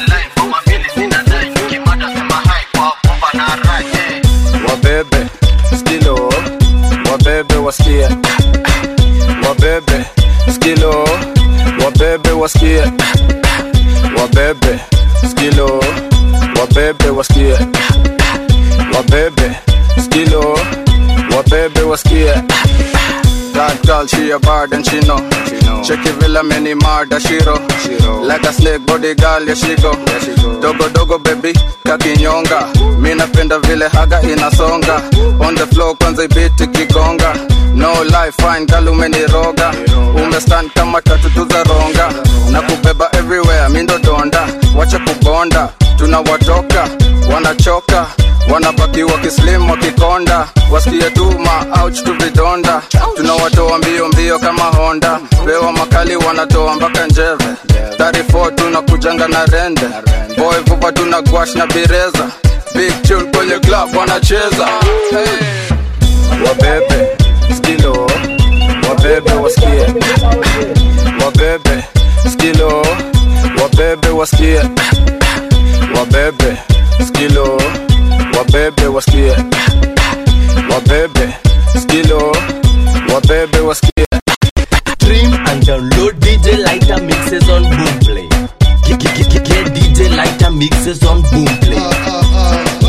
wabebe skilo wabebe wasikie wabebe skilo wabebe wasikie wabebe skilo wabebe wasikie wabebe skilo wabebe wasikie That girl, she a bad and she know. Check it villa many murder shiro. Like a snake body girl, yeah she go. Dogo dogo baby, kakinyonga. Mi napenda vile haga inasonga. On the floor kwanza ibiti kigonga. No life fine girl umeniroga. Umestand kama tatu tu za ronga. Na kubeba everywhere, mi ndo donda. Wacha kubonda, tunawatoka, wanachoka wanabaki wakislim wakikonda wasikie tu maouch tu vidonda tunawatoa mbio mbio kama honda pewa makali wanatoa mpaka njeve 34 tunakujanga na rende boy vupa tuna gwash na bireza big tune kwenye club wanacheza hey. wabebe skilo wabebe wasikie wabebe skilo wabebe wasikie wabebe skilo wabebe wasikie wabebe skilo wabebe wasikie Stream and download DJ Lighter mixes on Boomplay. Get, get, get, get, get DJ Lighter mixes on Boomplay.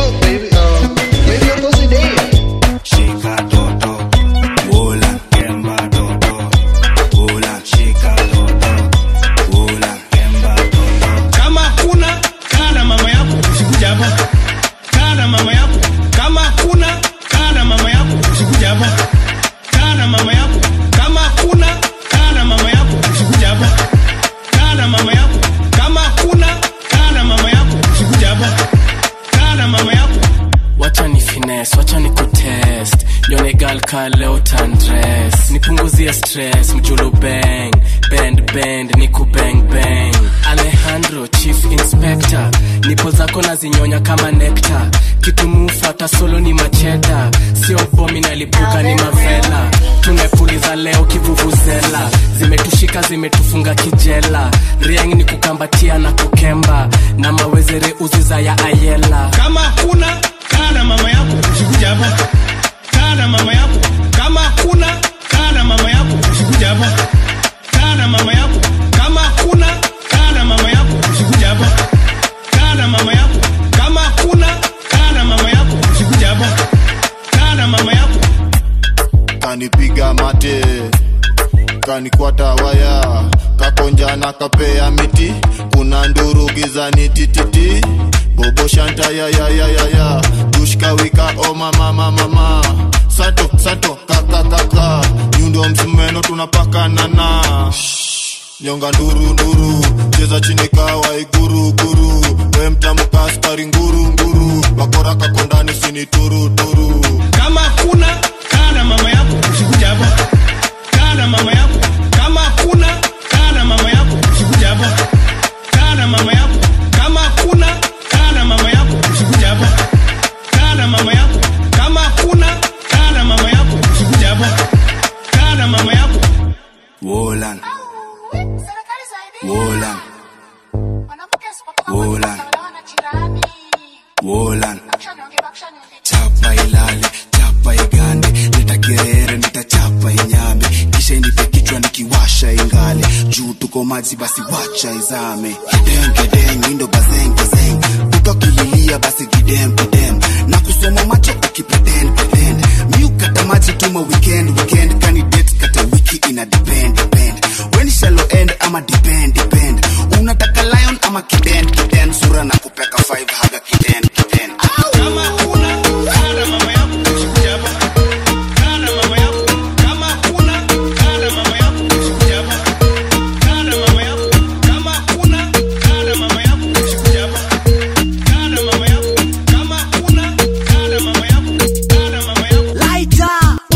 Shika toto, wola, kemba toto, wola, shika toto, wola, kemba toto. kama kuna kaa na mama yako usikuja hapa kaa na mama yako kama kuna kaa na mama yako usikuja hapa kaa na mama yako kama kuna kaa na mama yako usikuja hapa kaa na mama yako kama kuna kaa na mama yako usikuja hapa kaa na mama yako wacha ni finesse wacha ni kutest yonega gal ka leo tandres nipunguzie stress mjulu bang bend bend niku bang bang alejandro chief inspector nipo zako na zinyonya kama nekta kitumufuata solo ni macheda sio bomi nalipuka ni mavela tumepuliza leo kivuvuzela zimetushika zimetufunga kijela rieng ni kukambatia na kukemba na mawezere uziza ya ayela kama hakuna kaa na mama yako usikuja hapa kaa na mama yako kama hakuna kaa na mama yako usikuja hapa kaa na mama yako kama hakuna kaa na mama yako usikuja hapa kaa na mama yako kama hakuna kaa na mama yako usikuja hapa kaa na mama yako kanipiga mate kanikwata waya kakonja na kapea miti kuna nduru gizani tititi bobo shanta ya ya ya ya ya dushkawika o mama mama mama sato sato kaka kaka nyundo msumeno tunapakanana nyonga nduru nduru cheza chini kawa iguru guru we mtamuka askari nguru nguru bakora kakondani sini turu turu kama hakuna kaa na mama yako usikuja hapa kaa na mama yako kama hakuna kaa na mama yako usikuja hapa kaa na mama yako kama hakuna kaa na mama yako usikuja hapa kaa na mama yako kama hakuna kaa na mama yako usikuja hapa kaa na mama yako Wolan. Wolan. Wolan. Wolan. Chapa ilale, chapa igande, leta gerere nitachapa inyame, kisha inipe kichwa nikiwasha ingale, juu tuko maji basi wacha izame. Gideng gideng, indo bazeng bazeng, ukakililia basi gidem gidem, na kusoma macho ukipretend pretend, mi ukata maji tuma weekend weekend, kani date kata wiki ina depend depend, when shallow end ama depend depend, unataka lion ama kiden kiden, sura na kupeka five haga kiden kiden. kama hakuna kaa na mama yako usikuja hapa kaa na mama yako kama hakuna kaa na mama yako usikuja hapa kaa na mama yako kama hakuna kaa na mama yako usikuja hapa kaa na mama yako kama hakuna kaa na mama yako kaa na mama yako Lighter.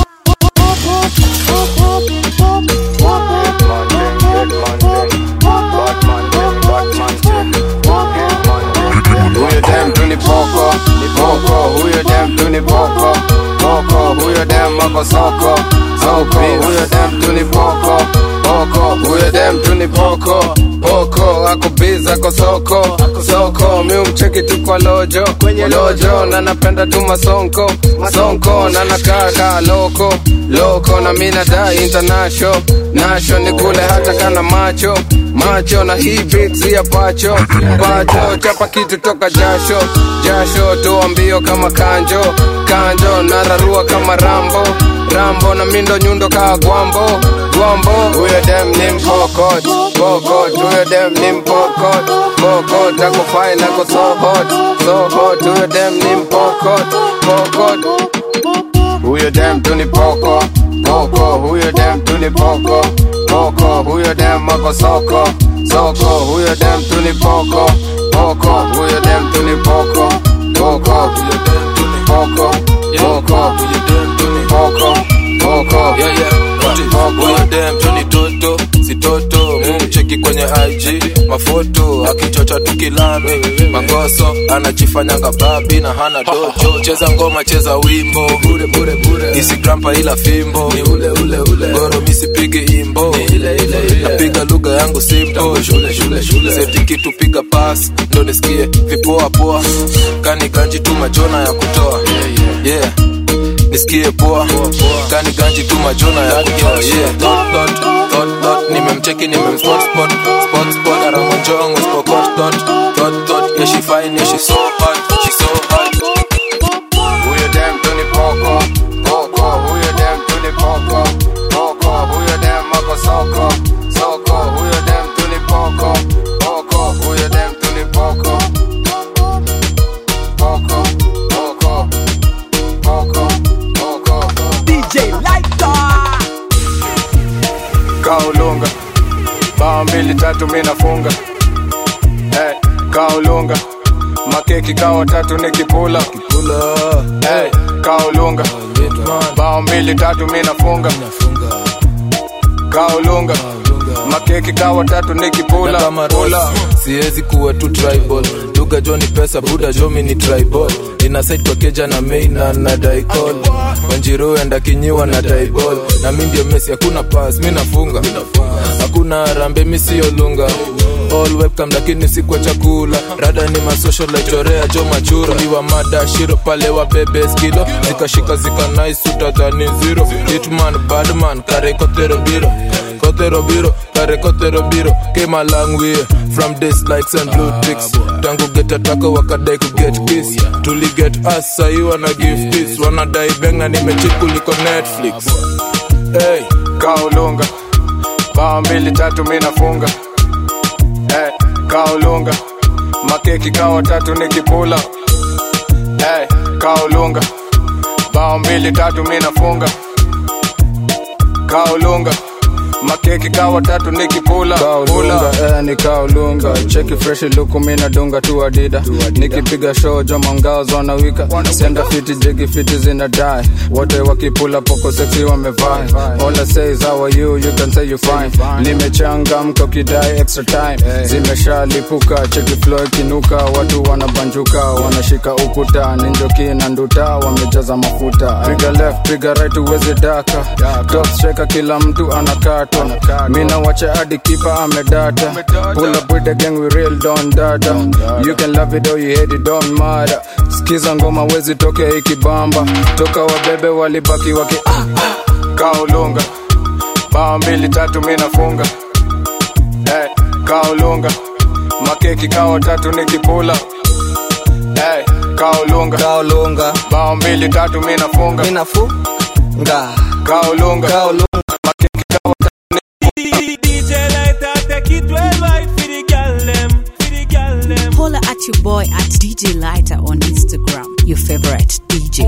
huyo dem tu ni poko ni poko huyo dem tu ni poko poko huyo dem ako soko soko huyo dem tu ni poko poko huyo dem tu ni poko poko ako biza ako soko soko mi umcheki tu kwa lojo lojo na napenda tu masonko masonko na nakaa kaa loko loko na mi nadai international nasho ni kule hata kana macho macho na hii beats ya pacho pacho chapa kitu toka jasho jasho toa mbio kama kanjo kanjo nararua kama rambo rambo na mindo nyundo kaa gwambo gwambo huyo dem ni mpokot pokot huyo dem ni mpokot pokot ako fine ako so hot so hot huyo dem ni mpokot pokot huyo dem tu ni poko poko huyo dem tu ni poko poko huyo dem ako soko soko huyo dem tu ni poko poko huyo dem tu ni poko poko huyo dem tu ni poko poko huyo dem tu ni poko poko yeah, yeah. Huyo dem tu ni toto si toto mumcheki kwenye IG mafoto akichocha tukilami mangoso anajifanyanga babi na hana dojo cheza ngoma cheza wimbo bure bure bure isigrampa ila fimbo ni ule ule ule goro misipigi imbo ni ile ile ile napiga lugha yangu simple shule shule shule seti kitu piga pass ndo nisikie vipoa poa kani ganji tu majona ya kutoa yeah, yeah nisikie poa kani ganji tu majona ya kutoa yeah dot dot dot dot nimemcheki nimemspot spot spot spot aramonjongo spokot dot dot dot yeah she fine yeah she so hot she so hot huyo dem tu ni poko poko huyo dem tu ni poko poko huyo dem ako soko soko huyo dem tu ni poko poko huyo dem tu ni poko poko poko poko poko DJ Lighter. kaulunga bao mbili tatu mi nafunga hey, kaulunga makeki kawa tatu nikipula hey, kaulunga bao mbili tatu mi nafunga kaolunga makeki kawa tatu nikipula na kama rola siwezi kuwa tu tribal lugha jo ni pesa buda jo mi ni tribal ina side kwa keja na maina na daikol wanjiru enda kinyiwa na daibol na mi ndio mesi hakuna pas mi nafunga hakuna rambe mi siyo lunga all webcam lakini si kwa chakula rada ni masocial laichorea jo machura liwa mada shiro pale wa bebe skilo zikashika zika nice utadhani zero hitman badman kare kotero biro kotero biro kare kotero biro came a long way from this likes and blue ticks tangu get ataka wakadai ku get kiss tuli get us sahi wana give this wanadai benga nimechip kuliko netflix hey. kaolunga bao mbili tatu mi nafunga hey, kaolunga makeki kawa tatu nikipula hey, kaolunga bao mbili tatu mi nafunga kaolunga makeki kawa tatu nikipula kaolunga eh, ni kaolunga cheki fresh luku mi nadunga tu adida nikipiga show joma mgao zonawika senda fiti jigi fiti zina die wote wakipula poko seksi wamevai all I say is how are you you can say you fine nimechangamka ukidai extra time zimeshalipuka cheki flow ikinuka watu wanabanjuka wanashika ukuta ninjoki na nduta wamejaza mafuta piga left piga right uwezi daka top sheka kila mtu anakata mina wacha hadi kipa amedata pull up with the gang we real don data you can love it or you hate it don't matter skiza ngoma wezi toke ikibamba toka wabebe walibaki waki ah, ah. kaolunga bao mbili tatu mi nafunga hey, kaolunga makeki kawa tatu nikipula hey, kaolunga kaolunga bao mbili tatu mi nafunga mi nafunga kaolunga kaolunga DJ Lighter, take it well right for the gal them, for the gal them. Holla at your boy at DJ Lighter on Instagram, your favorite DJ.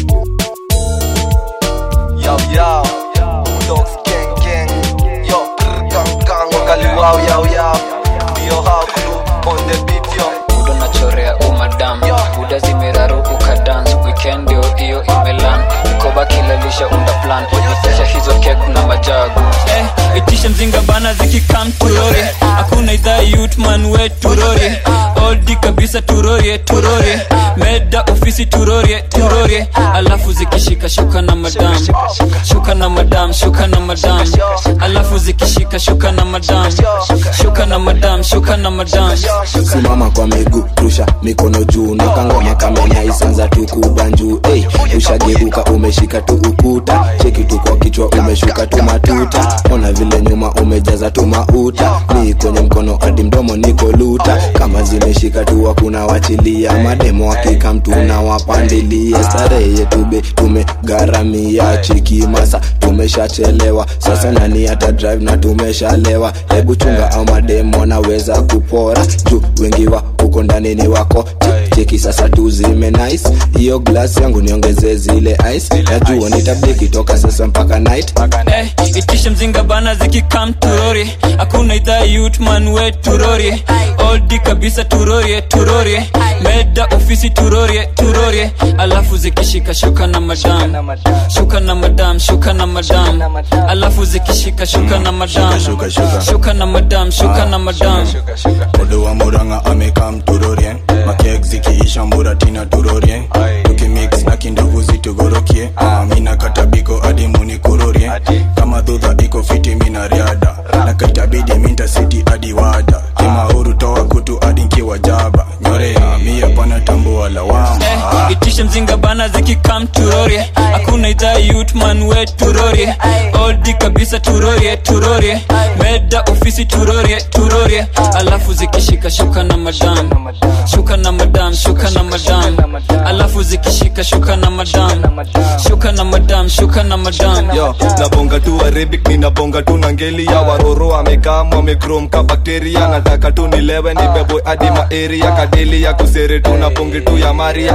Yo, yo, dogs gang gang, yo, brr, gang gang, wakali wow, yo, yo, yo, how crew on the beat, yo. buda nachorea umadam buda zimeraru ukadans weekend ndio hiyo imelan mkoba kilalisha unda plan itisha hizo kek na majagu eh, itisha mzinga bana zikikam turori hakuna idhaa yutman we turori oldi kabisa turorie turorie meda ofisi turorie turorie alafu zikishika shuka na madam shuka na madam shuka na madam alafu zikishika shuka na madam shuka na madam shuka na madam simama kwa miguu rusha mikono juu nakangoma kamenaisanza tukubanjuu hey, ushageuka umeshika tu ukuta cheki tu kwa kichwa umeshuka tu matuta ona vile nyuma umejaza tu mauta ni kwenye mkono hadi mdomo niko luta kama zimeshika tu hakuna wachilia mademo wakika mtu na wapandilia starehe yetu be tumegharamia chiki masa tumeshachelewa sasa nani hata drive na tumeshalewa hebu chunga au mademo wanaweza kupora juu wengi wa huko ndani ni wako Che- cheki sasa tu zime nice hiyo glass yangu niongezee zile ice najua nitabiki toka sasa mpaka night eh, itisha mzinga bana zikikam turori hakuna idhaa yutman we turori oldi kabisa turorie turorie meda ofisi turorie turorie alafu zikishika shuka na madam shuka na madam shuka na madam alafu zikishika shuka na madam Shuka, shuka. shuka na madam shuka na madam Odo wa Murang'a amekam turorie makek zikiisha mburatina turorie tukimix na kindugu zitugorokie Ah, mina katabiko hadi munikurorie kama dhudha iko fiti mina riada na kaitabidi minta siti hadi wada kimauru toa kutu hadi nkiwa jaba nyorea mia pana tambua lawama eh, itisha mzinga bana zikikam turorie hakuna idhaa yutman we turorie oldi kabisa turorie turorie meda ofisi turorie turorie alafu zikishika shuka na madam shuka na madam shuka na madam alafu zikishika shuka na madam shuka na madam shuka na madam yo nabonga tu arabic ninabonga tu na ngeli ya waroro amekam wamekrom ka bakteria nataka tu nilewe nibebwe hadi maeria kadeli ya kusere tu na bonge tu ya maria shiki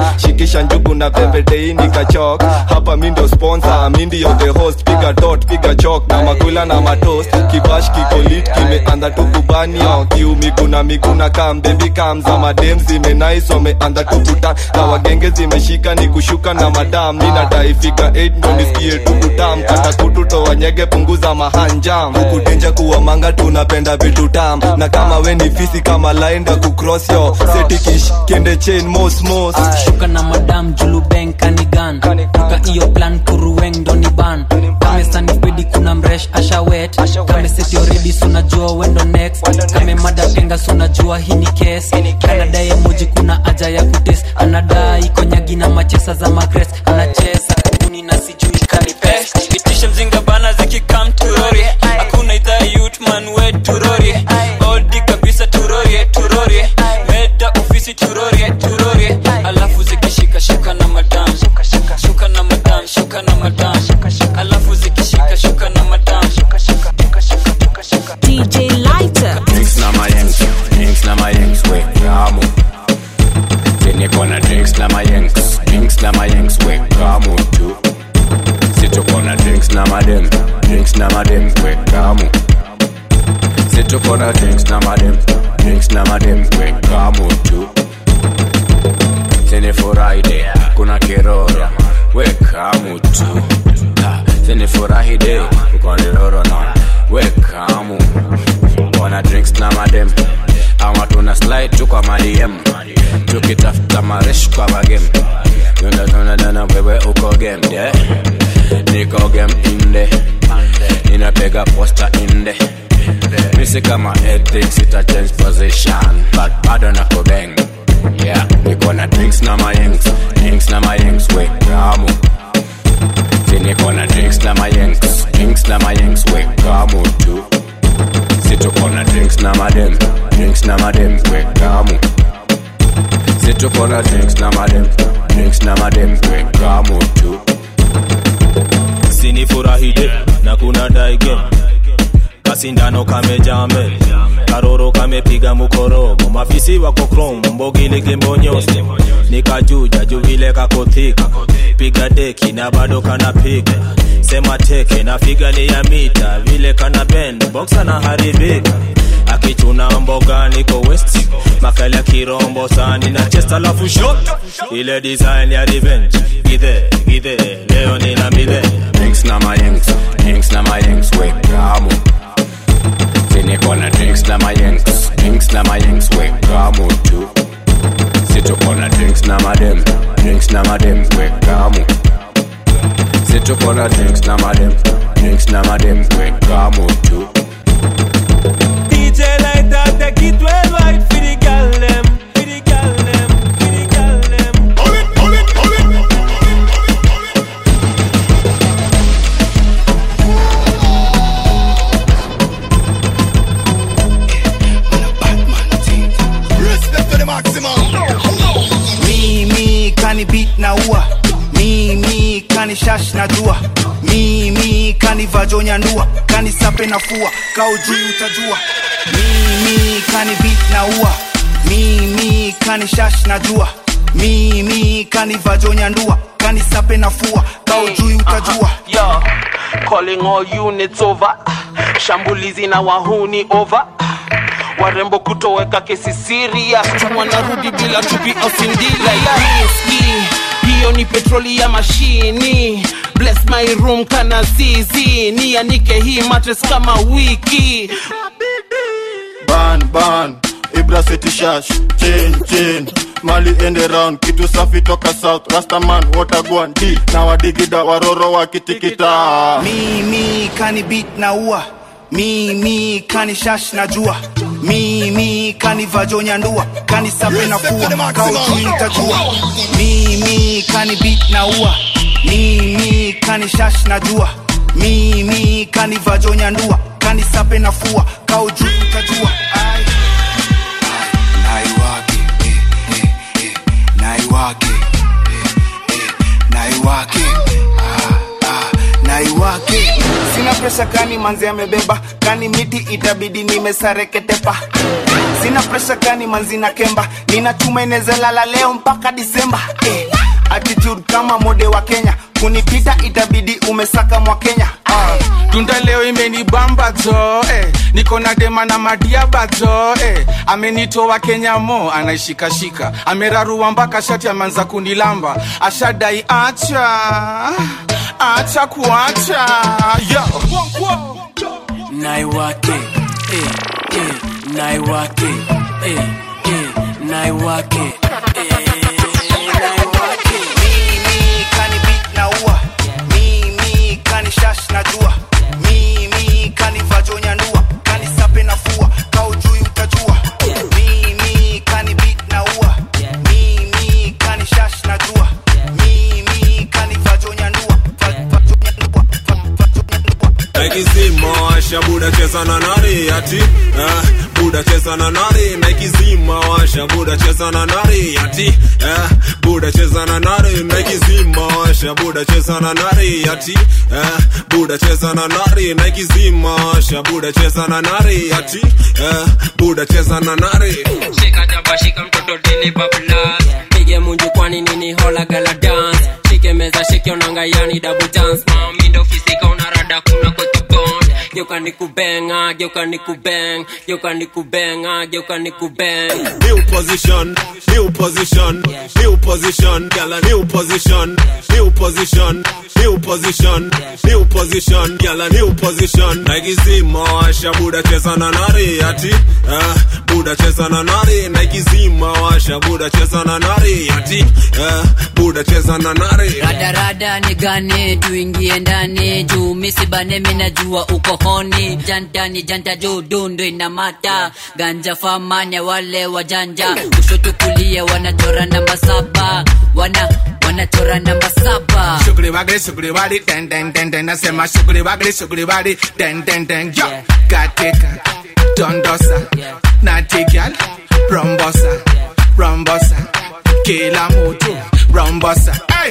tingisha njugu na pembetei nikachok hapa mi ndo sponsor mi ndio the host piga dot piga chok na makula na matost kibash kikolit kimeanza tukubanio kiu miguna miguna kam baby kam za madem zimenais wameanza tukuta na wagenge zimeshika ni kushuka na madam mi nataifika 8 ndo nisikie tukutam kata kututo wanyege punguza mahanjam kukudenja kuwa manga tunapenda vitu tam na kama we ni fisi kama laenda kucross yo setikish kende chain mos mos shuka na madam julubeng kanigan uka iyo plan kuruweng doni ban kame sanipedi kuna mresh ashawet kame seti already sunajua wendo next kame mada kenga sunajua hii ni case kanadaye moji kuna aja ya kutes anadai konyagi na machesa za magres anacheza kuni na sijui kanipes itisha mzinga bana zikikam turori hakuna idhaa yutman we turori odi kabisa turorie turorie meda ofisi turorie turorie alafu zikishika shuka na madam shuka na madam shuka na madam alafu zikishika shuka na madam DJ Lighter. Drinks na mayengs, drinks na mayengs, we kamu. Niko na drinks na mayengs, drinks na mayengs, we kamu tu. Situko na drinks na madem, drinks na madem, we kamu. Situko na drinks na madem, drinks na madem, we kamu tu. Sini Friday, kuna kiroro, we kamu tu. Ah, Sini furahi day, uko niroro na, we kamu. Wana drinks na madem, ama tuna slide tu kwa madm tukitafuta maresh kwa magem tunadana wewe uko game yeah. niko game inde ninapiga posta inde misi kama ethics ita change position but bado nako bang yeah niko na drinks na mayengs drinks na mayengs we kamu si niko na drinks na mayengs drinks na mayengs we kamu tu situko na drinks na madem drinks na madem we kamu situko na drinks na madem drinks na madem we kamu tu sinifurahide na kuna daige kasindano kamejame karoro kamepiga mukorogo mafisi wako krom mbogilege mbonyosi nikajuja juvile kakothika piga deki na bado kanapiga sema teke na figa ni ya mita vile kana bend boxa na haribika akichuna mboga niko west makali ya kirombo sani na chest alafu shot ile design ya revenge githe githe leo nina midhe drinks na mayengs drinks na mayengs we kamu siniko na drinks na mayengs drinks na mayengs we kamu tu situko na drinks na madem drinks na madem we kamu situko na drinks na madem drinks na madem we kamu tu DJ like that, take it well right for the gal them, for the gal them, for the gal them. Hold it, hold it, hold it. Respect to the maximum. Mimi kani beat na ua mimi kani shash na jua mimi kani vajonya ndua kani sape na fua kaujui utajua mimi kani beat na ua mimi kani shash na jua mimi kani vajonya ndua kani sape na fua kaujui utajua Yo, calling all units over. Shambulizi na wahuni over. Warembo kutoweka kesi serious, wanarudi bila tupi osindila riski. Hiyo ni petroli ya mashini. Bless my room kana zizi, nianike hii matres kama wiki. ban ban ibra city shash chain chain mali ende round kitu safi toka south rastaman watagwan d na wadigida waroro wakitikita mimi kani beat na ua mimi kani shash na jua mimi kani vajonya ndua kani sape na fua kaujui utajua mimi kani beat na ua mimi kani shash na jua mimi kani vajonya ndua kani sape na fua kaujui utajua Ai. naiwake eh, eh, eh, naiwake eh, eh, naiwake ah, ah, naiwake sina presha kani manzi amebeba kani miti itabidi nimesareketepa sina presha kani manzi na kemba nina chuma inezalala leo mpaka disemba eh. attitude kama mode wa kenya kunipita itabidi umesaka mwa kenya uh. tunda leo imenibamba zo eh. niko na dema na madiaba zo eh. amenitoa kenya mo anaishikashika amerarua mpaka shati ameanza kunilamba ashadai acha acha kuacha yo naiwake eh, eh, naiwake eh, eh, naiwake mimi kani beat na ua mimi kani shash na jua mimi kani vajonya nua kani sape na fua kau jui utajua mimi kani beat na ua mimi kani shash na jua mimi kani vajonya nua naikizima washa buda cheza na nari ati eh, buda cheza na nari naikizima washa buda cheza na nari ati eh, buda cheza na nari naikizima washa buda cheza na nari ati eh, buda cheza na nari naikizima washa buda cheza na nari ati eh, buda cheza na nari shika jaba shika mtoto dili bablas pige munju kwani nini hola gala dance shike meza shike onanga yani double dance mami ndo fisika unarada kuna kwa kibond geuka nikubenga geuka nikubeng geuka nikubenga geuka nikubeng new position, new position, new position, girl a new position, new position, new position, new position, girl a new position. Nike zima washa buda cheza na nari ati, eh, buda cheza na nari. Nike zima washa buda cheza na nari ati, eh, buda cheza na nari. radarada ni gani tuingie ndani juu misibane minajua uko honi jantani janta juu dundu inamata ganja famanya wale wajanja kushoto kulia wanachora namba saba wana wanachora namba saba shughuli wagli shughuli wali den den den den nasema shughuli wagli shughuli wali den den den yo katika dondosa natigal rombosa rombosa kila mutu rombosa hey!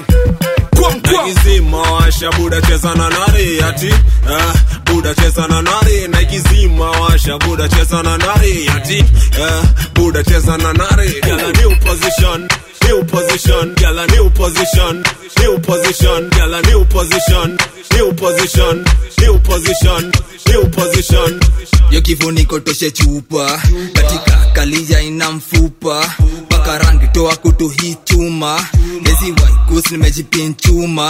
naikizima washa buda cheza na nari ati eh, buda cheza na nari naikizima washa buda cheza na nari ati eh, buda cheza na nari Girl, a new position new position girl a new position new position girl a new position new position new position new position yo kifuniko toshe chupa katika kalija ina mfupa mpaka rangi toa kutu hii chuma ezi waikus nimejipinchuma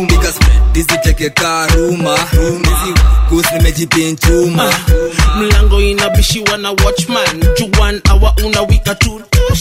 diziteke karuma ezi waikus nimejipinchuma mlango inabishiwa na watchman juan awa unawika tu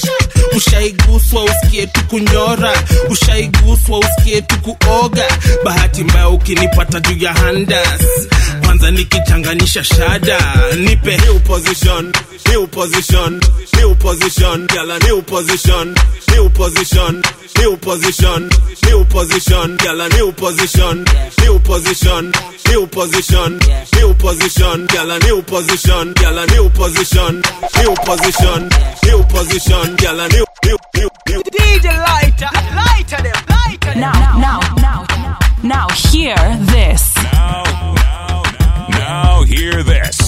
ushaiguswa usikie tu kunyora ushaiguswa usikie tu kuoga bahati mbaya ukinipata juu ya handas kwanza nikichanganisha shada nipe new position new position new position girl a new position new position new position new position girl a new position new position new position new position girl a new position girl a new position new position new position girl a new new new new DJ lighter lighter them lighter them Now, now, now, now, hear this. Now hear this.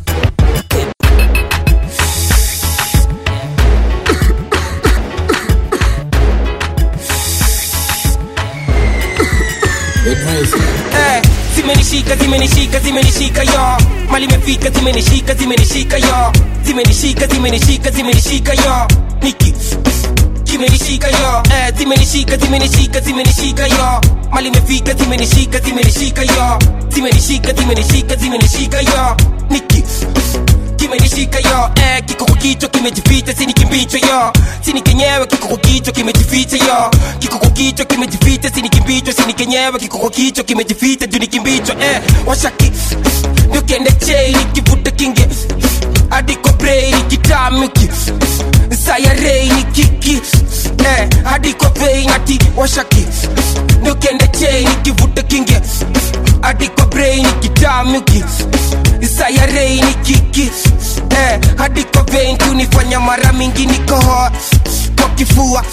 Eh, zimenishika zimenishika zimenishika yo mali imefika zimenishika zimenishika yo zimenishika zimenishika zimenishika yo niki zimenishika yo eh, zimenishika zimenishika zimenishika yo mali imefika zimenishika zimenishika yo zimenishika zimenishika zimenishika yo niki kimenishika yo eh, kiko kwa kichwa kimejificha sini kimbicho yo sini kenyewe kiko kwa kichwa kimejificha yo kiko kwa kichwa kimejificha sini kimbicho sini kenyewe kiko kwa kichwa kimejificha juu ni kimbicho eh, washaki ndio kende chei nikivuta kinge hadi kwa brei nikitamiki sayarei ni kiki eh, hadi kwa vei nati washaki ndio kende chei nikivuta kinge hadi kwa brei nikitamiki sayarei ni kiki eh, hadi kwa vein kunifanya mara mingi nikohoa kwa kifua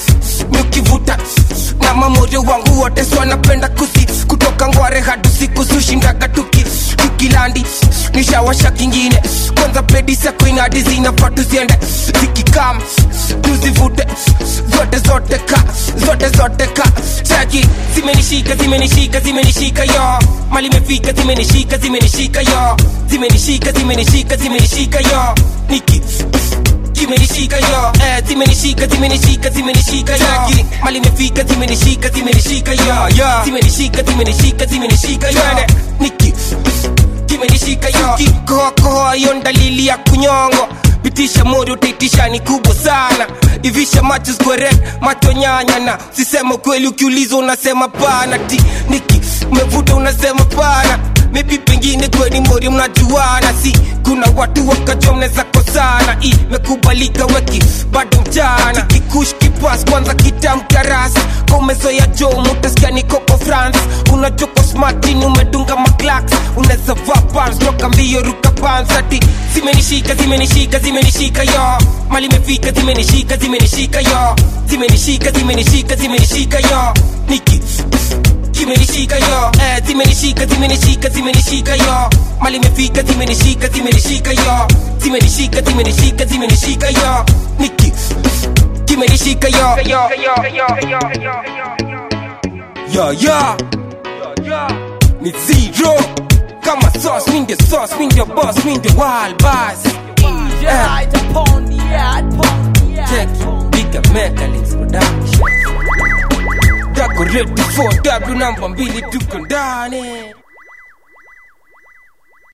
miukivuta na mamoyo wangu wote so wanapenda kusi kutoka ngware hadi siku sushindaga tuki tukilandi nishawasha kingine kwanza pedi sako inadi zinafaa tuziende zikikam tuzivute zote zote ka zote zote ka chaki zimenishika zimenishika zimenishika yo mali imefika zimenishika zimenishika yo zimenishika zimenishika zimenishika yo niki zimenishika yo eh, zimenishika zimenishika zimenishika yo mali imefika zimenishika zimenishika yo zimenishika zimenishika zimenishika yo niki kimenishika yo kikohokohoa yo dalili ya kunyongo pitisha mori utaitisha ni kubwa sana ivisha macho square macho nyanya na sisema kweli ukiulizwa unasema pana ti niki umevuta unasema pana maybe pengine kweni mori mnajuana si kuna watu wakajua mnaweza kosana imekubalika weki bado mchana kikush kipas kwanza kitamkarasi komezoya jo mutasikia ni koko france unajoko smartini umedunga maklaks unaweza vaa pants toka mbio ruka pants ati zimenishika zimenishika zimenishika yo mali imefika zimenishika zimenishika yo zimenishika zimenishika zimenishika yo niki zimenishika yo eh, zimenishika zimenishika zimenishika yo mali imefika zimenishika zimenishika yo zimenishika zimenishika zimenishika yo niki kimenishika yo yo yo ni zero kama sauce mi ndio sauce mi ndio boss mi ndio wild boss right upon the yard, upon the yard. check big mechanics production Dako ready for W namba mbili tuko ndani